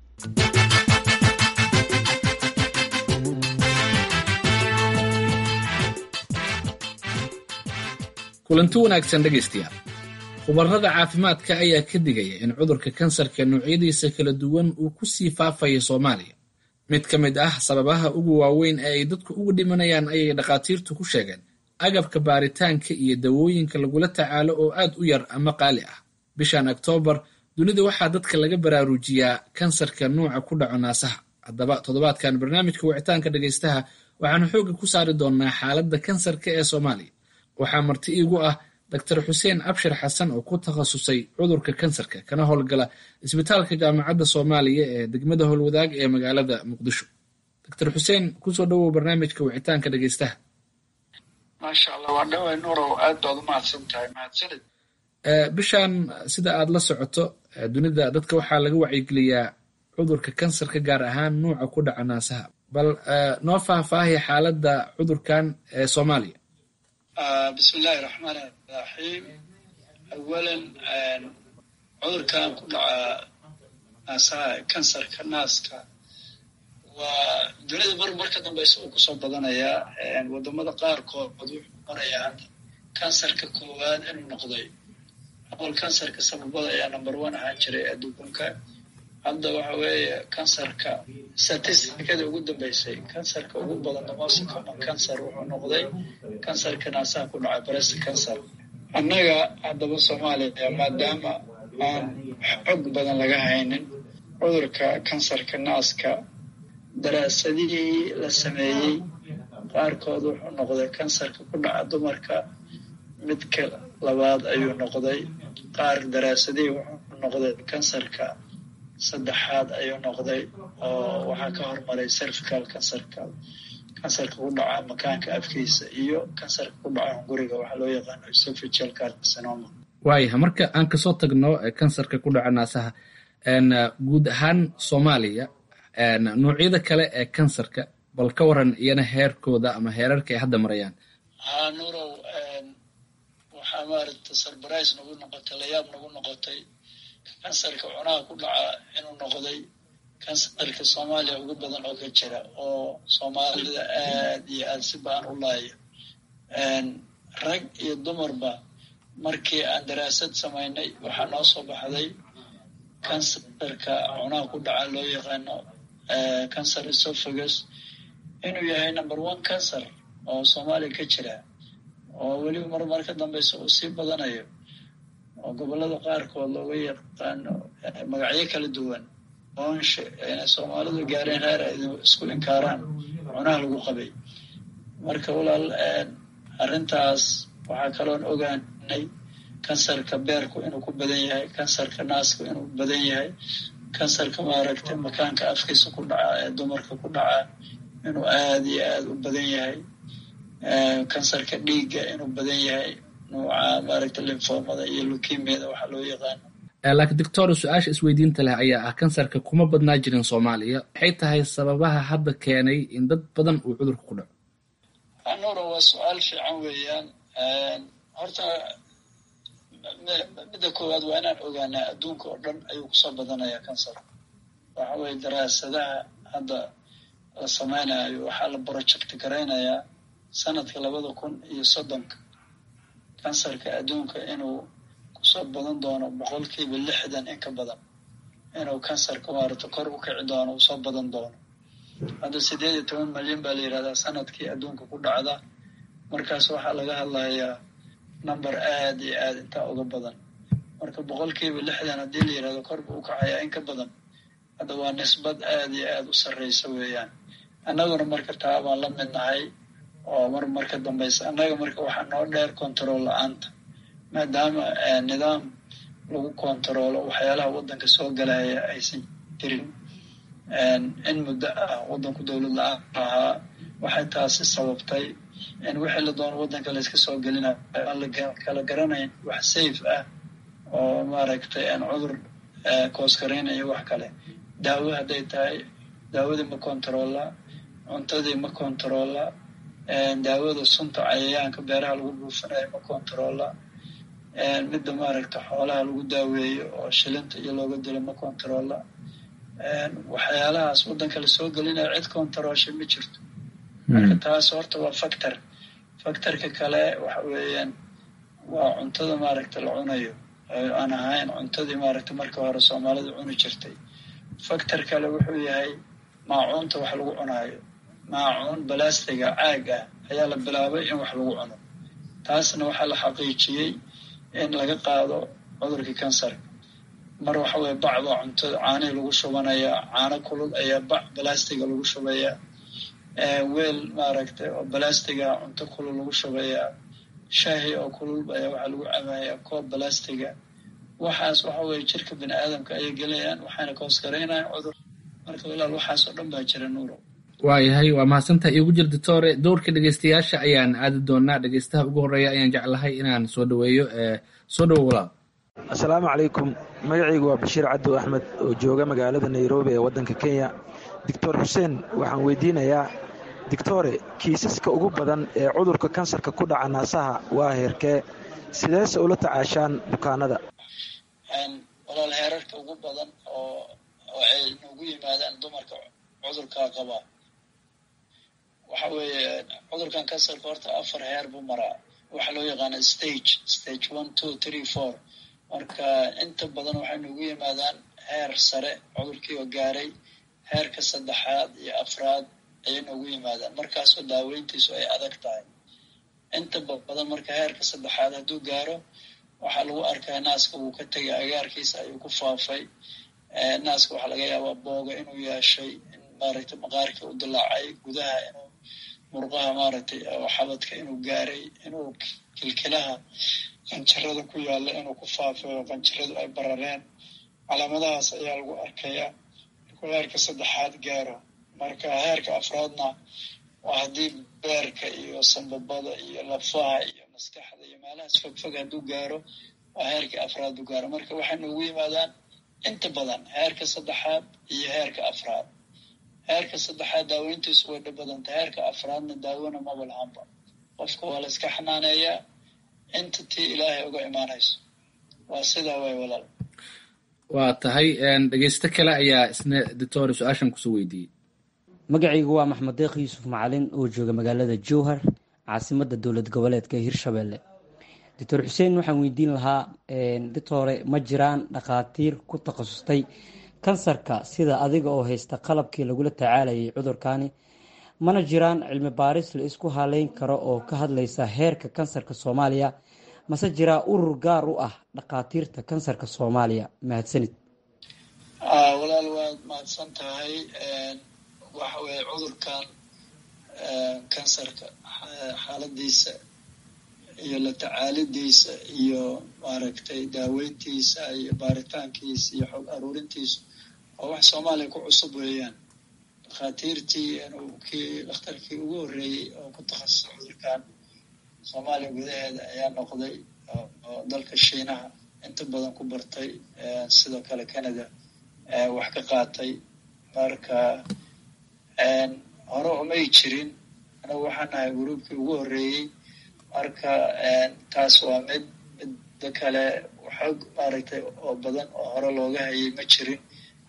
kulanti wanaagsan dhegaystayaal khubarada caafimaadka ayaa ka digaya in cudurka kansarka noocyadiisa kala duwan uu ku sii faafayo soomaaliya mid ka mid ah sababaha ugu waaweyn ee ay dadku ugu dhimanayaan ayay dhakhaatiirtu ku sheegeen agabka baaritaanka iyo dawooyinka lagula tacaalo oo aad u yar ama qaali ah bishan oktoobar dunida waxaa dadka laga baraarujiyaa kansarka nuuca ku dhaco naasaha haddaba toddobaadkan barnaamijka wicitaanka dhegaystaha waxaanu xoogga ku saari doonnaa xaaladda kansarka ee soomaaliya waxaa marti iigu ah doctor xuseen abshir xasan oo ku takhasusay cudurka kansarka kana howlgala isbitaalka jaamacadda soomaaliya ee degmada howlwadaag ee magaalada muqdisho doctor xuseen kusoo dhawow barnaamijka wicitaanka dhegeystaha maasha allah waa dhawey nurow aad baad u mahadsan tahay mahadsanid bishan sida aad la socoto dunida dadka waxaa laga wacyigeliyaa cudurka kansarka gaar ahaan nuuca ku dhaca naasaha bal noo faahfaahiya xaaladda cudurkan ee soomaaliya bismi illaahi raxmaan raxiim awalan cudurkan ku dhaca naasaha kansarka naaska waa dunida mar marka dambeysa uu kusoo badanayaa wadamada qaarkood wuxuu marayaa kansarka koowaad inuu noqday awal kansarka sababada ayaa number one ahaan jiray adduunka hadda waxa weeye kansarka statisticada ugu dambeysay kansarka ugu badan the most common cancer wuxuu noqday kansarka naasaha ku dhacay breast cancer annaga haddaba soomaaliya maadaama aan xog badan laga haynin cudurka kansarka naaska daraasadihii la sameeyey qaarkood wuxuu noqday kansarka ku dhaca dumarka midka labaad ayuu noqday qaar daraasadihii wuxuu noqday kansarka saddexaad ayuu noqday oo waxaa ka hormaray cervical kansarka kansarka ku dhaca makaanka afkiisa iyo kansarka ku dhaca hunguriga waxaa loo yaqaano esophageal carcinoma waayaha marka aan kasoo tagno kansarka ku dhaca naasaha guud ahaan soomaaliya noocyada kale ee kansarka bal ka waran iyana heerkooda ama heerarka ay hadda marayaan haa nurow waxaa maaragta surprise nagu noqotay layaab nagu noqotay kansarka cunaha ku dhaca inuu noqday kansarka soomaaliya ugu badan oo ka jira oo soomaalida aad iyo aad si baan u laaya rag iyo dumarba markii aan daraasad samaynay waxaa noo soo baxday kansarka cunaha ku dhaca loo yaqaano cancer esophagus inuu yahay number one cancer oo soomaaliya ka jira oo weliba mar mar ka dambeysa uu sii badanayo oo gobollada qaarkood looga yaqaano magacyo kala duwan oonshe inay soomaalidu gaareen heer ay isku inkaaraan cunaha lagu qabay marka walaal arrintaas waxaa kaloon ogaanay kansarka beerku inuu ku badan yahay kansarka naasku inuu badan yahay kansarka maaragtay makaanka afkiisa ku dhaca ee dumarka ku dhaca inuu aada iyo aada u badan yahay kansarka dhiigga inuu badan yahay nuuca maaragtay linfoomada iyo lukimiyada waxaa loo yaqaano laakiin doctor su-aasha isweydiinta leh ayaa ah kansarka kuma badnaa jirin soomaaliya maxay tahay sababaha hadda keenay in dad badan uu cudurka ku dhaco anura waa su-aal fiican weeyaan horta midda koowaad waa inaan ogaanaa adduunka oo dhan ayuu kusoo badanayaa kansar waxa weye daraasadaha hadda la sameynayo waxaa la project garaynayaa sanadka labada kun iyo soddonka kansarka adduunka inuu kusoo badan doono boqolkiiba lixdan in ka badan inuu kansarka maarata kor u kici doono usoo badan doono hadda sideed iyo toban malyan baa la yidhahdaa sanadkii adduunka ku dhacda markaas waxaa laga hadlayaa number aad iyo aad intaa uga badan marka boqolkiiba lixdan haddii la yidhahdo kor buu u kacayaa in ka badan hadda waa nisbad aad iyo aad u sarreysa weeyaan annaguna marka taa baan la mid nahay oo mar marka dambaysa annaga marka waxaa noo dheer control la-aanta maadaama nidaam lagu controlo waxyaalaha waddanka soo galaya aysan jirin in muddo ah waddanku dowlad la-aan ahaa waxay taasi sababtay in wixii la doono waddanka layska soo gelinayo aan la kala garanayn wax safe ah oo maaragtay cudur kooskaraynayo wax kale daawo hadday tahay daawadii ma controlla cuntadii ma controlla daawada sunta cayayaanka beeraha lagu buufinayo ma controlla midda maaragta xoolaha lagu daaweeyo oo shilinta iyo looga dilo ma controlla waxyaalahaas waddanka lasoo gelinayo cid controlsha ma jirto marka taas horta waa factor factorka kale waxa weeyaan waa cuntada maaragta la cunayo aan ahayn cuntadii maaragta marka hore soomaalida cuni jirtay factor kale wuxuu yahay maacuunta wax lagu cunaayo maacuun balastiga caag ah ayaa la bilaabay in wax lagu cuno taasna waxaa la xaqiijiyey in laga qaado cudurkii kansarka mar waxa weye bac baa cuntada caanihii lagu shubanayaa caano kulul ayaa bac balastiga lagu shubayaa weel maaragtay oo balastiga cunto kulul lagu shubayaa shaahi oo kulul ayaa waxaa lagu cabayaa koob balastiga waxaas waxa weye jirka bini aadamka ayay gelayaan waxayna koosgaraynayaan cudur marka walaal waxaas oo dhan baa jira nuuro waayahay waa mahadsantaha iigu jir doctore dowrka dhegeystayaasha ayaan aadi doonaa dhegeystaha ugu horeeya ayaan jeclahay inaan soo dhaweeyo soo dhawo walaal assalaamu calaykum magacaygu waa bashiir cabdu axmed oo jooga magaalada nairobi ee waddanka kenya doctor xuseen waxaan weydiinayaa doctore kiisaska ugu badan ee cudurka kansarka ku dhaca naasaha waa heerkee sideese ula tacaashaan bukaanada walaal heerarka ugu badan oo ay noogu yimaadaan dumarka cudurkaa qaba waxa weeye cudurkan kansarka horta afar heer buu maraa waxaa loo yaqaana stage stage one two three four marka inta badan waxay noogu yimaadaan heer sare cudurkii oo gaaray heerka saddexaad iyo afraad ayay noogu yimaadaan markaasoo daaweyntiisu ay adag tahay inta badan marka heerka saddexaad hadduu gaaro waxaa lagu arkaa naaska wuu ka tegay agaarkiisa ayuu ku faafay naaska waxaa laga yaabaa booga inuu yeeshay in maaragtay maqaarkii u dilaacay gudaha inuu murqaha maaragtay xabadka inuu gaaray inuu kilkilaha qanjirada ku yaalla inuu ku faafay oo qanjiradu ay barareen calaamadahaas ayaa lagu arkayaa markuu heerka saddexaad gaaro marka heerka afraadna waa haddii beerka iyo sambabada iyo lafaha iyo maskaxda iyo meelahaas fogfog hadduu gaaro waa heerka afraad u gaaro marka waxay noogu yimaadaan inta badan heerka saddexaad iyo heerka afraad heerka saddexaad daaweyntiisu way dhib badanta heerka afraadna daawona maba lahanba qofka waa la iska xanaaneeyaa inta tii ilaahay uga imaanayso waa sidaa way walaal waa tahay dhegeysto kale ayaa isna doctor su-aashan kusoo weydiiyey magacaygu waa maxmed deeq yuusuf macalin oo jooga magaalada jowhar caasimadda dowlad goboleedka hirshabelle doctor xuseen waxaan weydiin lahaa doctore ma jiraan dhakhaatiir ku takhasustay kansarka sida adiga oo haysta qalabkii lagula tacaalayay cudurkani mana jiraan cilmi baaris la isku haleyn karo oo ka hadlaysa heerka kansarka soomaaliya mase jiraa urur gaar u ah dhakhaatiirta kansarka soomaaliya mahadsanid walaal waad mahadsan tahay waxa weye cudurkan kansarka xaaladiisa iyo la tacaalidiisa iyo maaragtay daaweyntiisa iyo baaritaankiisa iyo xog aruurintiisa oo wax soomaaliya ku cusub weeyaan dhakhaatiirtii kii dhakhtarkii ugu horreeyey oo ku takhasusay cudurkan soomaaliya gudaheeda ayaa noqday oo dalka shiinaha inta badan ku bartay sidoo kale canada wax ka qaatay marka hore umay jirin anagu waxaan nahay gruubkii ugu horreeyey marka taas waa mid midda kale xoog maaragtay oo badan oo hore looga hayay ma jirin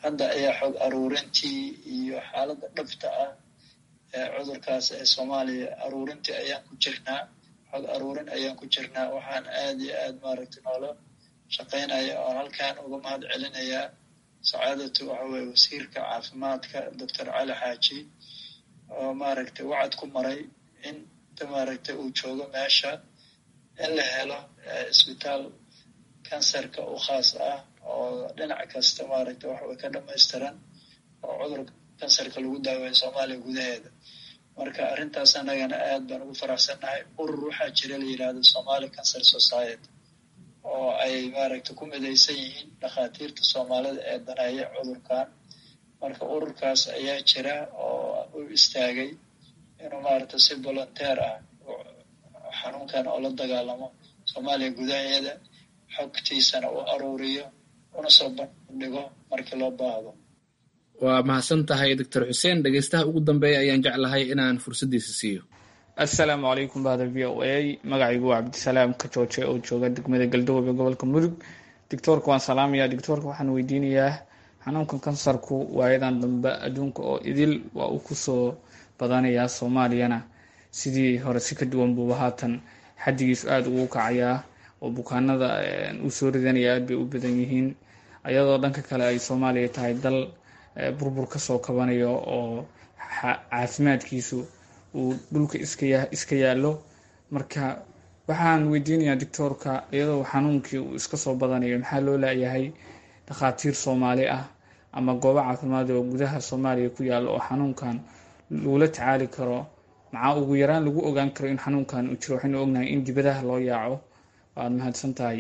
hadda ayaa xog aruurintii iyo xaaladda dhabta ah ee cudurkaas ee soomaaliya aruurintii ayaan ku jirnaa xog aruurin ayaan ku jirnaa waxaan aad iyo aad maaragtay noola shaqaynaya oo halkan uga mahad celinayaa sacaadatu waxa weye wasiirka caafimaadka doctor cali xaaji oo maaragtay wacad ku maray in maaragtay uu joogo meesha in la helo isbitaal kansarka u khaas ah oo dhinac kasta maaragtay waxaway ka dhamaystiran oo cudurka kansarka lagu daaweeyo soomaaliya gudaheeda marka arrintaas annagana aad baan ugu faraxsannahay urur waxaa jira la yidhaahdo somali cancer society oo ay maaragtay ku midaysan yihiin dhakhaatiirta soomaalida ee daneeya cudurkan marka ururkaas ayaa jira oo u istaagay inuu maaragtay si volunteer ah xanuunkan oo la dagaalamo soomaaliya gudaheeda xogtiisana u aruuriyo una soo bandhigo markii loo baahdo waa mahadsan tahay doctor xuseen dhegeystaha ugu dambeeya ayaan jeclahay inaan fursaddiisa siiyo assalaamu calaykum bahda v o a magacaygu waa cabdisalaam kajooje oo jooga degmada galdobe gobolka mudug doctoorka waan salaamayaa doctoorka waxaan weydiinayaa xanuunkan kansarku waayadan dambe adduunka oo idil waa uu kusoo badanayaa soomaaliyana sidii hore si ka duwan buuba haatan xaddigiisu aada ugu kacayaa oo bukaanada uu soo ridanaya aad bay u badan yihiin ayadoo dhanka kale ay soomaaliya tahay dal burbur kasoo kabanayo oo caafimaadkiisu uu dhulka iska yaallo marka waxaan weydiinayaa doctoorka iyadoo xanuunkii uu iska soo badanayo maxaa loo laayahay dhakhaatiir soomaali ah ama goobo caafimaad oo gudaha soomaaliya ku yaalla oo xanuunkan lagula tacaali karo maxaa ugu yaraan lagu ogaan karo in xanuunkan uu jiro waxaynu ognahay in dibadaha loo yaaco waad mahadsan tahay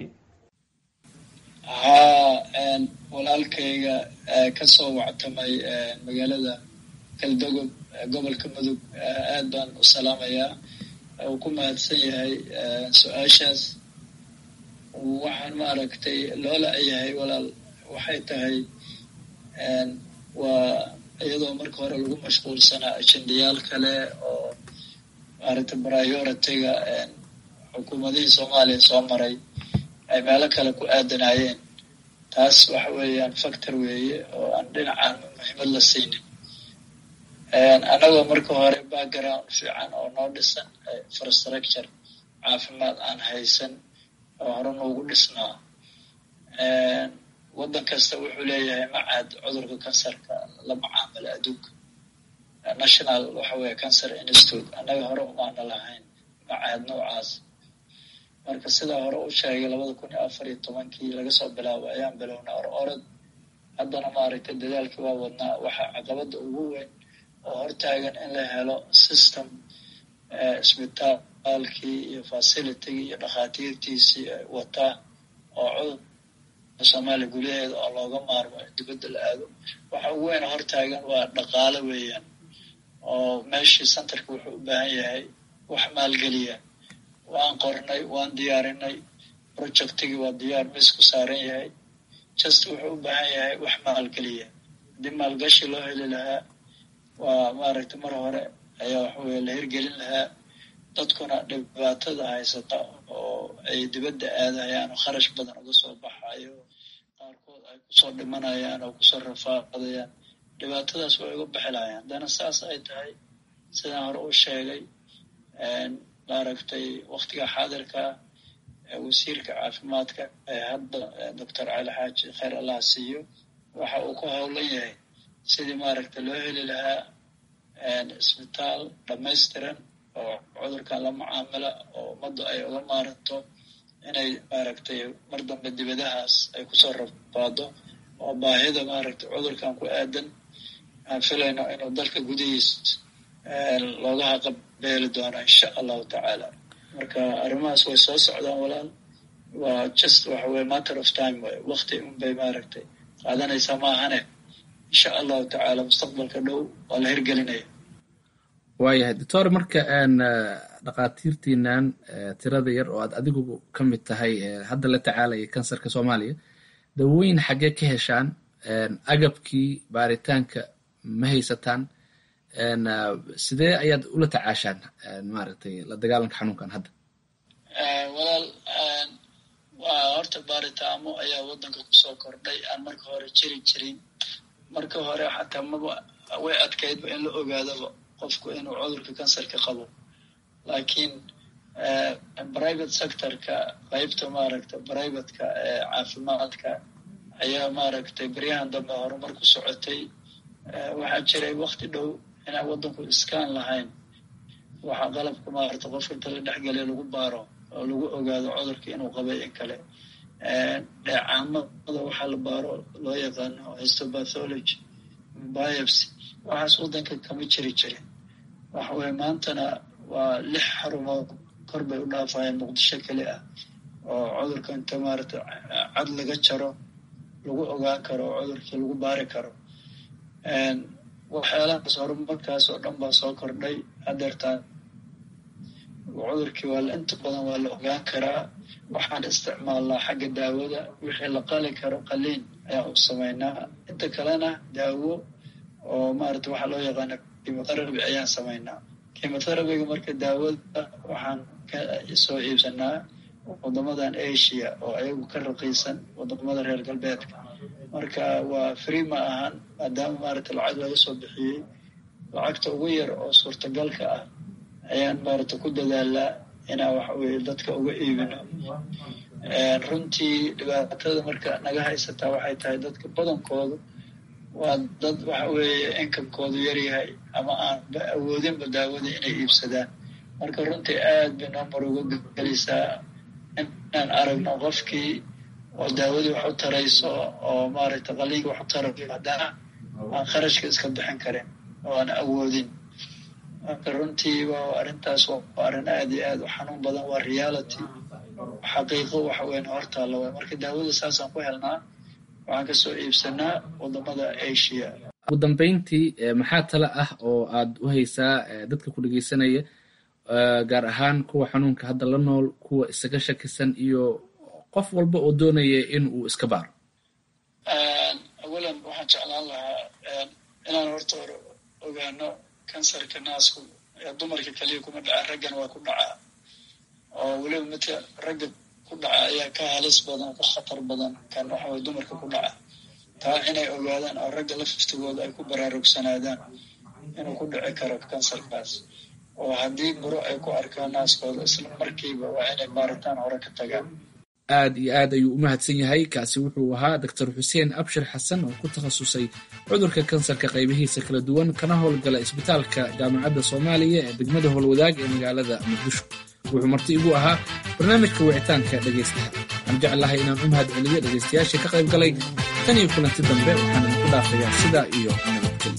haa walaalkayga kasoo wactamay magaalada galdogob gobolka mudug aad baan u salaamayaa uu ku mahadsan yahay su-aashaas waxaan maaragtay loola yahay walaal waxay tahay waa iyadoo marka hore lagu mashquulsanaa ajendayaal kale oo maaragtay prioritiga xukuumadihii soomaaliya soo maray ay meelo kale ku aadanaayeen taas waxa weeyaan factor weeye oo aan dhinacaan muhiimad la siinin annagoo marka hore background fiican oo noo dhisan infrastructure caafimaad aan haysan oo hore noogu dhisnaa waddan kasta wuxuu leeyahay macad cudurka kansarka la macaamala adduunka national waxa weeye cancer institute annaga hore umaana lahayn macahad noocaas marka sidaa hore u sheegay labada kun iyo afar iyo tobankii laga soo bilaabo ayaan bilownaa or orod haddana maaragtay dadaalkii waa wadnaa waxaa caqabadda ugu weyn oo hortaagan in la helo system isbitaalkii iyo facilitygii iyo dhakhaatiirtiisii wataa oo cudur soomaaliya gudaheeda oo looga maarmo in dibadda la aado waxa ugu weyn hortaagan waa dhaqaalo weeyaan oo meeshii centerka wuxuu u baahan yahay wax maalgeliya waan qornay waan diyaarinay projectigii waa diyaar miisku saaran yahay just wuxuu u baahan yahay wax maalgeliya haddii maalgashi loo heli lahaa waa maaragtay mar hore ayaa waxaweye la hirgelin lahaa dadkuna dhibaatada haysata oo ay dibadda aadayaan oo kharash badan uga soo baxayo qaarkood ay kusoo dhimanayaan oo kusoo rafaadayaan dhibaatadaas way uga bixi lahayaan haddana saas ay tahay sidaan hore u sheegay maaragtay waktiga xaadirka wasiirka caafimaadka ee hadda doctor cali xaaji khayr allah siiyo waxa uu ku howlan yahay sidii maaragtay loo heli lahaa isbitaal dhamaystiran oo cudurkan la mucaamala oo ummaddu ay uga maaranto inay maaragtay mar dambe dibadahaas ay kusoo rabaado oo baahida maaragtay cudurkan ku aadan aan filayno inuu dalka gudihiis looga haqabeeli doono insha allahu tacaala marka arrimahaas way soo socdaan walaal waa just waxa weye matter of time way wakti unbay maaragtay qaadanaysaa maahane insha allahu tacaala mustaqbalka dhow waa la hirgelinaya waayahay doctor marka dhakhaatiirtiinan tirada yar oo aad adigu ka mid tahay hadda la tacaalaya kansarka soomaaliya dawooyin xaggee ka heshaan agabkii baaritaanka ma haysataan sidee ayaad ula tacaashaan maaragtay la dagaalanka xanuunkan hadda walaal waa horta baaritaamo ayaa waddanka kusoo kordhay aan marka hore jiri jirin marka hore xataa maba way adkaydba in la ogaadaba qofku inuu cudurka kansarka qabo laakiin private sectorka qeybta maaragta privateka ee caafimaadka ayaa maaragtay beryahan dambe horumar ku socotay waxaa jiray wakti dhow inaan waddanku iskaan lahayn waxaa qalabka maaragta qofka inta la dhexgeliya lagu baaro oo lagu ogaado cudurka inuu qabay in kale dheecaamada waxaa la baaro loo yaqaano histopathology biopsy waxaas waddanka kama jiri jirin waxa weye maantana waa lix xarumood kor bay u dhaafayeen muqdisho keli ah oo cudurka inta maaragta cad laga jaro lagu ogaan karo oo cudurkii lagu baari karo waxyaalahaas horumarkaas oo dhan baa soo kordhay hadeertaan cudurkii waa inta badan waa la ogaan karaa waxaan isticmaalnaa xagga daawada wixii la qali karo qaliin ayaan u samaynaa inta kalena daawo oo maarata waxaa loo yaqaana kimotherapy ayaan samaynaa kimotherapyga marka daawada waxaan ka soo iibsanaa wadamadan asia oo ayagu ka raqiisan wadamada reer galbeedka marka waa free ma ahan maadaama maarata lacag laga soo bixiyey lacagta ugu yar oo suurtagalka ah ayaan maarata ku dadaalaa inaan waxa weye dadka uga iibino runtii dhibaatada marka naga haysataa waxay tahay dadka badankoodu waa dad waxa weeye inkamkoodu yaryahay ama aan awoodinba daawada inay iibsadaan marka runtii aad bay noomar uga gelaysaa inaan aragno qofkii oo daawadii wax u tarayso oo maaragtay qaliinka wax u tarayo haddana aan kharashka iska bixin karin oo aan awoodin marka runtii waa arrintaas waa arrin aad iyo aad u xanuun badan waa reality xaqiiqo waxa weyn hortaalla waay marka daawada saasaan ku helnaa waxaan kasoo iibsanaa wadamada asia ugu dambeyntii maxaa tale ah oo aad u haysaa dadka ku dhegeysanaya gaar ahaan kuwa xanuunka hadda la nool kuwa isaga shakisan iyo qof walba oo doonaya in uu iska baaro awalan waxaan jeclaan lahaa inaan horta hore ogaano kansarka naasku dumarka keliya kuma dhaca raggan waa ku dhacaa oo weliba midka ragga ku dhaca ayaa ka halis badan ka khatar badan kan waxa weye dumarka ku dhaca taa inay ogaadaan oo ragga laftigooda ay ku baraarugsanaadaan inuu ku dhici karo kansarkaas oo haddii buro ay ku arkaan naaskooda isla markiiba waa inay baaritaan hore ka tagaan aad iyo aad ayuu u mahadsan yahay kaasi wuxuu ahaa doctor xuseen abshir xasan oo ku takhasusay cudurka kansarka qaybihiisa kala duwan kana howlgala isbitaalka jaamacadda soomaaliya ee degmada howlwadaag ee magaalada muqdisho wuxuu marti igu ahaa barnaamijka wicitaanka dhegaystaha waxaan jeclahay inaan u mahad celiyo dhegaystayaashii ka qayb galay tan iyo kulanti dambe waxaan idinku dhaafayaa sidaa iyo nabadgelyo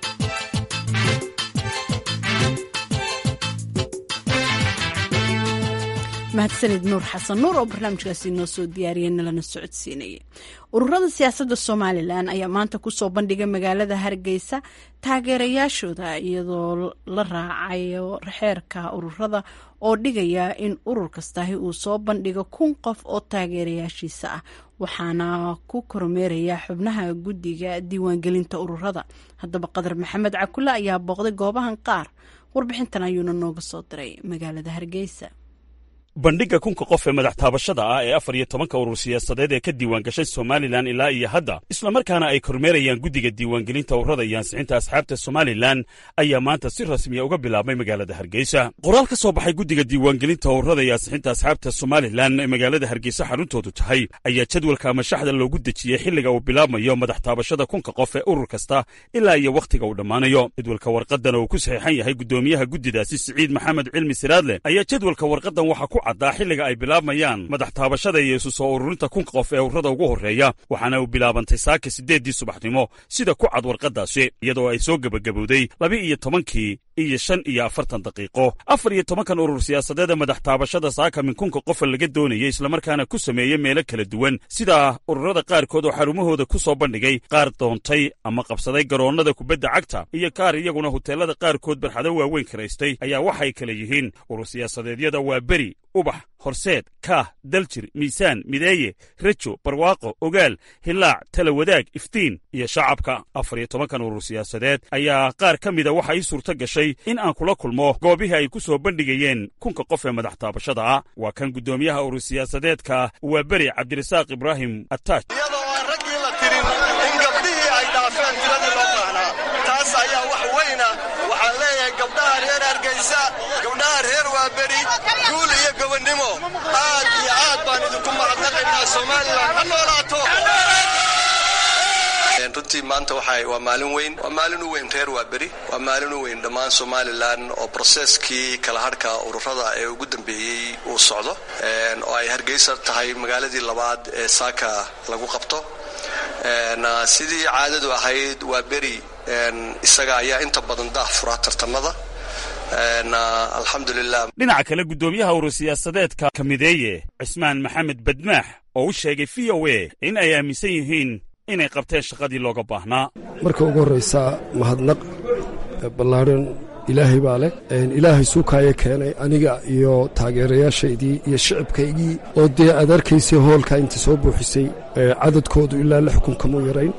mahadsanid nuur xasan nuur oo barnaamijkaasi noo soo diyaariyay nalana socodsiinayay ururada siyaasadda somalilan ayaa maanta kusoo bandhigay magaalada hargeysa taageerayaashooda iyadoo la raacayo xeerka ururada oo dhigaya in urur kastahi uu soo bandhigo kun qof oo taageerayaashiisa ah waxaana ku kormeeraya xubnaha guddiga diiwaangelinta ururada haddaba qadar maxamed cakule ayaa booqday goobahan qaar warbixintan ayuuna nooga soo diray magaalada hargeysa bandhigga kunka qof ee madax taabashada ah ee afar iyo tobanka urur siyaasadeed ee ka diiwaan gashay somalilan ilaa iyo hadda islamarkaana ay kormeerayaan guddiga diiwaangelinta ururada iyo ansixinta asxaabta somalilan ayaa maanta si rasmiya uga bilaabmay magaalada hargeysa qoraal ka soo baxay guddiga diiwaangelinta ururada iyo ansixinta asxaabta somalilan ee magaalada hargeysa xaruntoodu tahay ayaa jadwalka ama shaxda loogu dejiyey xilliga uu bilaabmayo madax taabashada kunka qof ee urur kasta ilaa iyo wakhtiga uu dhammaanayo jadwalka warqadan oo ku saxiixan yahay guddoomiyaha guddidaasi siciid maxamed cilmi siraadle ayaa jadwalka warqadan waxa ku caddaa xilliga ay bilaabmayaan madax taabashada iyo isu soo ururinta kunka qof ee ururada ugu horreeya waxaana uu bilaabantay saaka siddeeddii subaxnimo sida ku cad warqaddaasi iyadoo ay soo gebagabowday laba-iyo tobankii iyo shan iyo afartan daqiiqo afar iyo tobankan urur siyaasadeed ee madax taabashada saaka min kunka qofa laga doonayay islamarkaana ku sameeyey meelo kala duwan sida ururada qaarkood oo xarumahooda ku soo bandhigay qaar doontay ama qabsaday garoonnada kubadda cagta iyo qaar iyaguna huteelada qaarkood barxado waaweyn karaystay ayaa waxay kala yihiin urur siyaasadeedyada waa beri ubax horseed kaah daljir miisaan mideeye rejo barwaaqo ogaal hilaac tala wadaag iftiin iyo shacabka afar iyo tobankan urur siyaasadeed ayaa qaar ka mida waxa ii suurto gashay in aan kula kulmo goobihii ay ku soo bandhigayeen kunka qof ee madax taabashada ah waa kan guddoomiyaha urur siyaasadeedka waa beri cabdirasaaq ibraahim attaash iyadoo aan raggii la tirin in gabdhihii ay dhaafeen shaqaysa gabdhaha reer waa beri guul iyo gobonnimo aad iyo aad baan idinku mahadnaqaynaa somalilan ha noolaato runtii maanta waa maalin weyn waa maalin u weyn reer waa beri waa maalin u weyn dhammaan somalilan oo broseskii kala hadhka ururada ee ugu dambeeyey uu socdo oo ay hargeysa tahay magaaladii labaad ee saaka lagu qabto sidii caadadu ahayd waa beri isaga ayaa inta badan daah fura tartamada alxamdulilah dhinaca kale guddoomiyaha urur siyaasadeedka kamideeye cismaan maxamed badmaax oo u sheegay v o a in ay aaminsan yihiin inay qabteen shaqadii looga baahnaa marka ugu horraysa mahadnaq ballaadhan ilaahay baa leh ilaahay suukaaya keenay aniga iyo taageerayaashaydii iyo shicibkaygii oo dee aad arkaysay hoolkaa inta soo buuxisay cadadkoodu ilaa lix kun kamu yarayn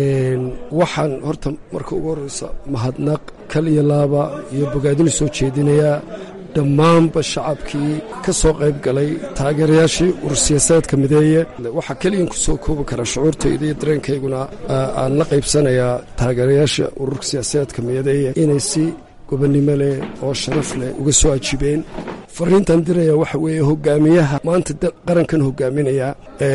waxaan horta marka ugu horraysa mahadnaq kal iyo laaba iyo bogaadinu soo jeedinayaa dhammaanba shacabkii ka soo qayb galay taageerayaashii urur siyaasadeedka mideeye waxaa keliyan ku soo koobi karaa shucuurtayda iyo dareenkayguna aan la qaybsanayaa taageerayaasha ururka siyaasadeedka mideeye inay si gobonnimo leh oo sharaf leh uga soo ajibeen fariintan diraya waxa weeye hogaamiyaha maanta qarankan hogaaminaya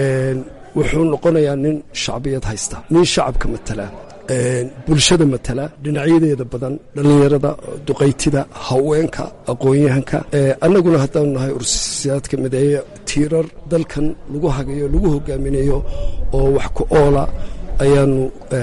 wuxuu noqonayaa nin shacbiyad haysta nin shacabka matala bulshada matala dhinacyadeeda badan dhallinyarada duqaytida haweenka aqoon-yahanka annaguna haddaanu nahay ursiyaadka mideeye tiirar dalkan lagu hagayo lagu hogaaminayo oo wax ku oola ayaanu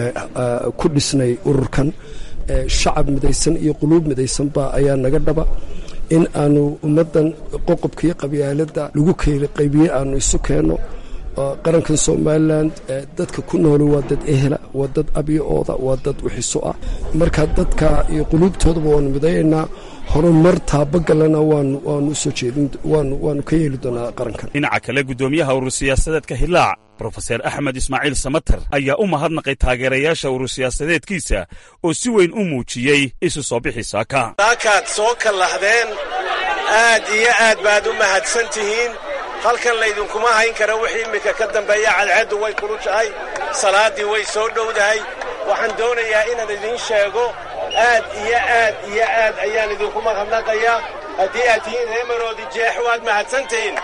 ku dhisnay ururkan shacab midaysan iyo quluub midaysanba ayaa naga dhaba in aanu ummaddan qoqobka iyo qabyaaladda lagu keeli qaybiye aanu isu keenno qarankan somalilan dadka ku nooli waa dad ehela waa dad abyooda waa dad wixiso ah marka dadka iyo quluubtoodaba waanu midayaynaa horumar taabagalana waanu usoo jeedin waanu ka yeeli doonaa qarankan dhinaca kale guddoomiyaha urur siyaasadeedka hilaac brofeser axmed ismaaciil samater ayaa u mahadnaqay taageerayaasha urur siyaasadeedkiisa oo si weyn u muujiyey isu soo bixi saaka saakaad soo kallahdeen aad iyo aad baad u mahadsan tihiin halkan laydinkuma hayn kara wixii immika ka dambeeya cadceeddu way kulushahay salaaddii way soo dhowdahay waxaan doonayaa inaan idiin sheego aad iyo aad iyo aad ayaan idinku mahadnaqayaa haddii aad tihiin ree maroodi jeex waad mahadsantihiin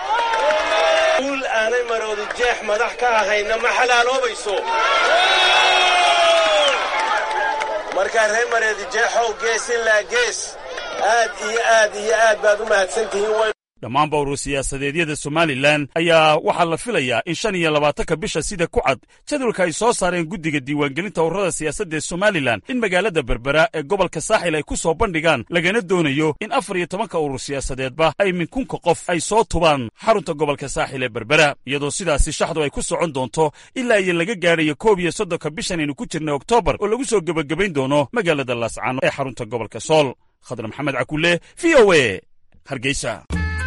guul aanay maroodi jeex madax ka ahayna ma xalaaloobayso markaa ree maroodi jeexow gees ilaa gees aad iyo aad iyo aad baad u mahadsantihiin dhammaanba urur siyaasadeedyada somalilan ayaa waxaa la filayaa in shan iyo labaatanka bisha sida ku cad jadwalka ay soo saareen guddiga diiwaangelinta ururada siyaasadda ee somalilan in magaalada berbera ee gobolka saaxil ay ku soo bandhigaan lagana doonayo in afar iyo tobanka urur siyaasadeedba ay minkunka qof ay soo tubaan xarunta gobolka saaxil ee berbera iyadoo sidaasi shaxdu ay ku socon doonto ilaa iyo laga gaadhayo koob iyo soddonka bishan aynu ku jirna oktoobar oo lagu soo gebagabayn doono magaalada laascaano ee xarunta gobolka sool khadar maxamed cakulle v o a hargeysa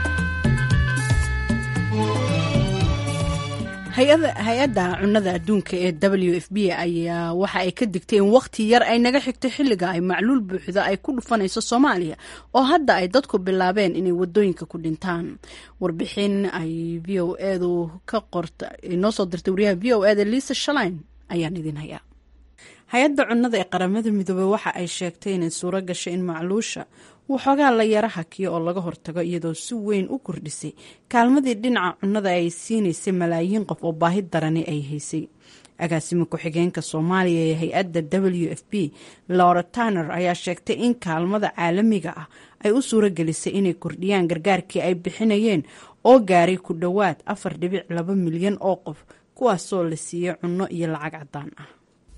hay-adda cunnada adduunka ee w f b ayaa waxa ay ka digtay in wakhti yar ay naga xigto xilliga ay macluul buuxda ay ku dhufanayso soomaaliya oo hadda ay dadku bilaabeen inay wadooyinka ku dhintaan warbixin ay v o edu ka qorta noo soo dirtay wariyaha v o eda liisa shalain ayaan idin hayaa hay-adda cunnada ee qaramada midoobey waxa ay sheegtay inay suuro gashay in macluusha waxoogaa la yara hakiyo oo laga hortago iyadoo si weyn u kordhisay kaalmadii dhinaca cunnada ay siinaysay malaayiin qof oo baahi darani ay haysay agaasimo ku-xigeenka soomaaliya ee hay-adda w f b laura tanner ayaa sheegtay in kaalmada caalamiga ah ay u suuro gelisay inay kordhiyaan gargaarkii ay bixinayeen oo gaaray ku dhowaad afar dhibic laba milyan oo qof kuwaasoo la siiyey cunno iyo lacag cadaan ah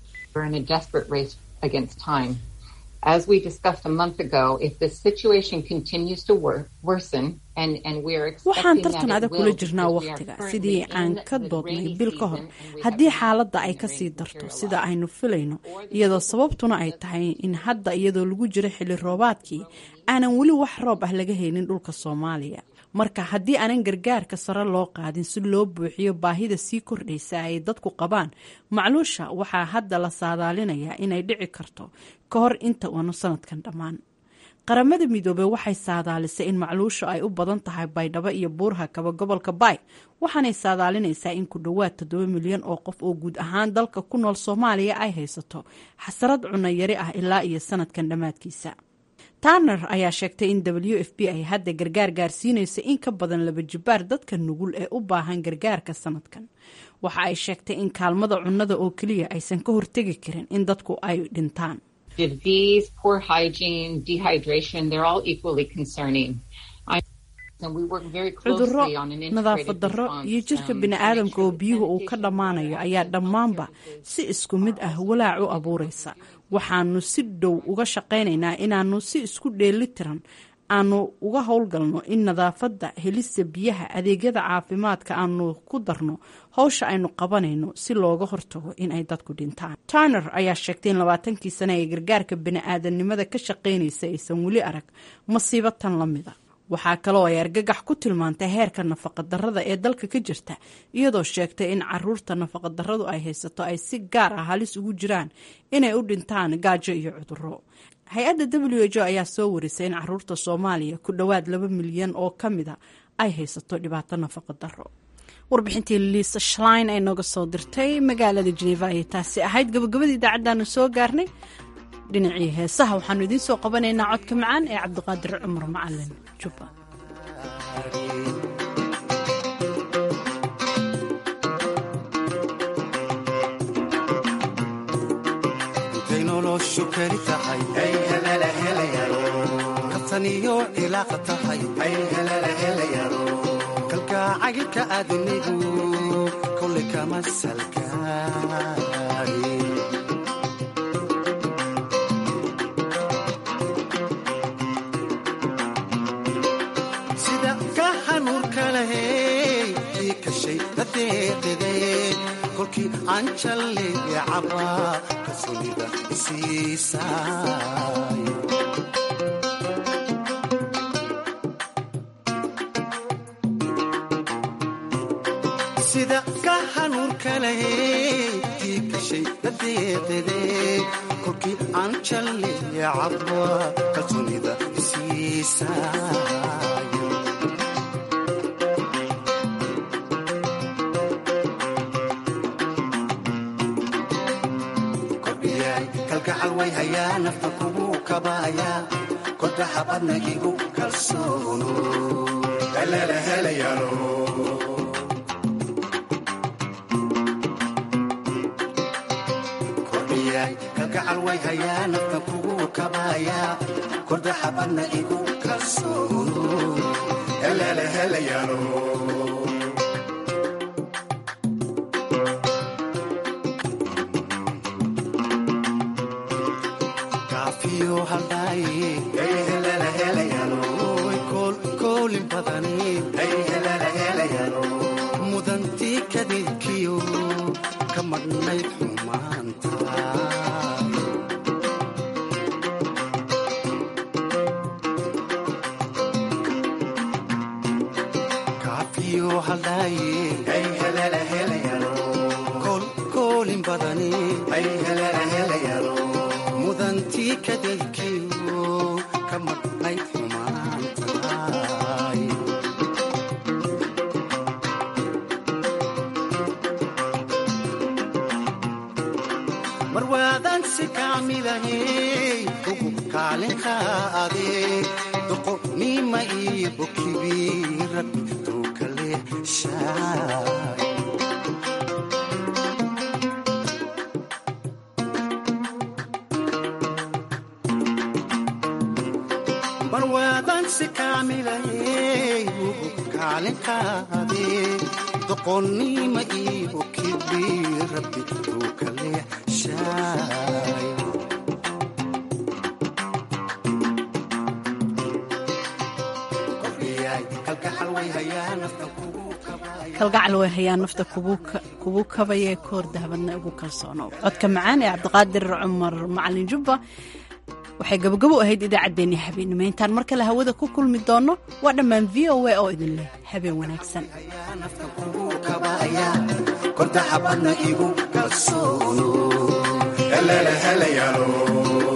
As we discussed a month ago, if the situation continues to wor worsen and, and we are waxaan expecting tartan that it adag kula will, jirnaa because we are wakhtiga currently sidii aan in ka the doodnay rainy bil ka hor season and we haddii have xaaladda ay kasii darto sida aynu filayno iyadoo sababtuna ay tahay in hadda iyadoo lagu jiro xilli roobaadkii aanan weli wax roob ah laga helin dhulka soomaaliya marka haddii aanan gargaarka sare loo qaadin si loo buuxiyo baahida sii kordhaysa ay dadku qabaan macluusha waxaa hadda la saadaalinayaa inay dhici karto ka hor inta uanu sanadkan dhammaan qaramada midoobey waxay saadaalisay in macluusha ay u badan tahay baydhabo iyo buurha kaba gobolka baay waxaanay saadaalinaysaa in ku dhowaad toddoba milyan oo qof oo guud ahaan dalka ku nool soomaaliya ay haysato xasarad cunno yari ah ilaa iyo sanadkan dhammaadkiisa tanner ayaa sheegtay in w f b ay hadda gargaar gaarsiinaysa in ka badan laba jibaar dadka nugul ee u baahan gargaarka sanadkan waxa ay sheegtay in kaalmada cunnada oo keliya aysan ka hortegi karin in dadku ay dhintaan Disease, poor hygiene, dehydration, they're all equally concerning. I- and we work very cudurro closely on an nadaafad integrated darro response, iyo jirka um, bini'aadamka oo biyuhu uu ka dhammaanayo ayaa dhammaanba si isku mid ah walaac u abuuraysa waxaanu si dhow uga shaqaynaynaa inaanu si isku dheelitiran aanu uga howlgalno in nadaafadda helista biyaha adeegyada caafimaadka aanu ku darno howsha aynu qabanayno si looga hortago in ay dadku dhintaan turner ayaa sheegtay in labaatankii sane ee gargaarka bini'aadanimada ka shaqaynaysa aysan weli arag masiibo tan la mida waxaa kaloo ay argagax ku tilmaantay heerka nafaqadarrada ee dalka ka jirta iyadoo sheegtay in caruurta nafaqadarradu ay haysato ay si gaar ah halis ugu jiraan inay u dhintaan gaajo iyo cudurro hay-adda w h o ayaa soo warisay in caruurta soomaaliya ku dhowaad laba milyan oo ka mida ay haysato dhibaato nafaqadarro warbixintii liisa shlein ay nooga soo dirtay magaalada jeneva ayay taasi ahayd gabagabadii idaacaddaanu soo gaarnay dhinacii heesaha waxaanu idiin soo qabanaynaa codka macaan ee cabdiqaadir cumar macalin jubba intay noloshu keli tahay kabtaniyo cilaaqa tahay kalgacaylka aadanigu kolay kama salgaari sida ka hanuurka lahey ii kashay dadeeqide kolkii aan jalleeye cabaa kalsoonida isiisaay sida ka hanuurka lahey ii kashay dadeeqide kolkii aan jalleeye cabaa kalsoonida isiisaay kordhiyay kalgacal way hayaa nafta kugu kabaaya kodaha badnagigu kalsoono helelahelayalo kordhiyay kalgacal way hayaa nafta kugu kabaaya kodaha badna igu kalsoono helelahelayalo kaafiyo haldhaaye koolin badani mudantii kadeedkiyo ka madhnayd xumaanta kaafiyo haldhaaye koolin badani mudantii kadeedkiyo ka madhnayd xumaantaay marwaadan si kaamilahey ugu kaalin qaade doqonnima iyo bokibi rabbi tuukale shaay marwaadan si kaamilahey ugu kaalin qaade doqonnima iyo kibi rabbi tuukale shaay kordhiyay kalgacal way hayaa nafta kugu kalgacal way hayaa nafta kugu kabaya koor dahabadna ugu kalsoonow codka macaan ee cabdiqaadir cumar macalin jubba waxay gabagabo ahayd idaacaddeenii habeenimo intaan mar kale hawada ku kulmi doonno waa dhammaan v o a oo idin leh habeen wanaagsan kabaaya kodaha badna igu kalsoono helelahelayalo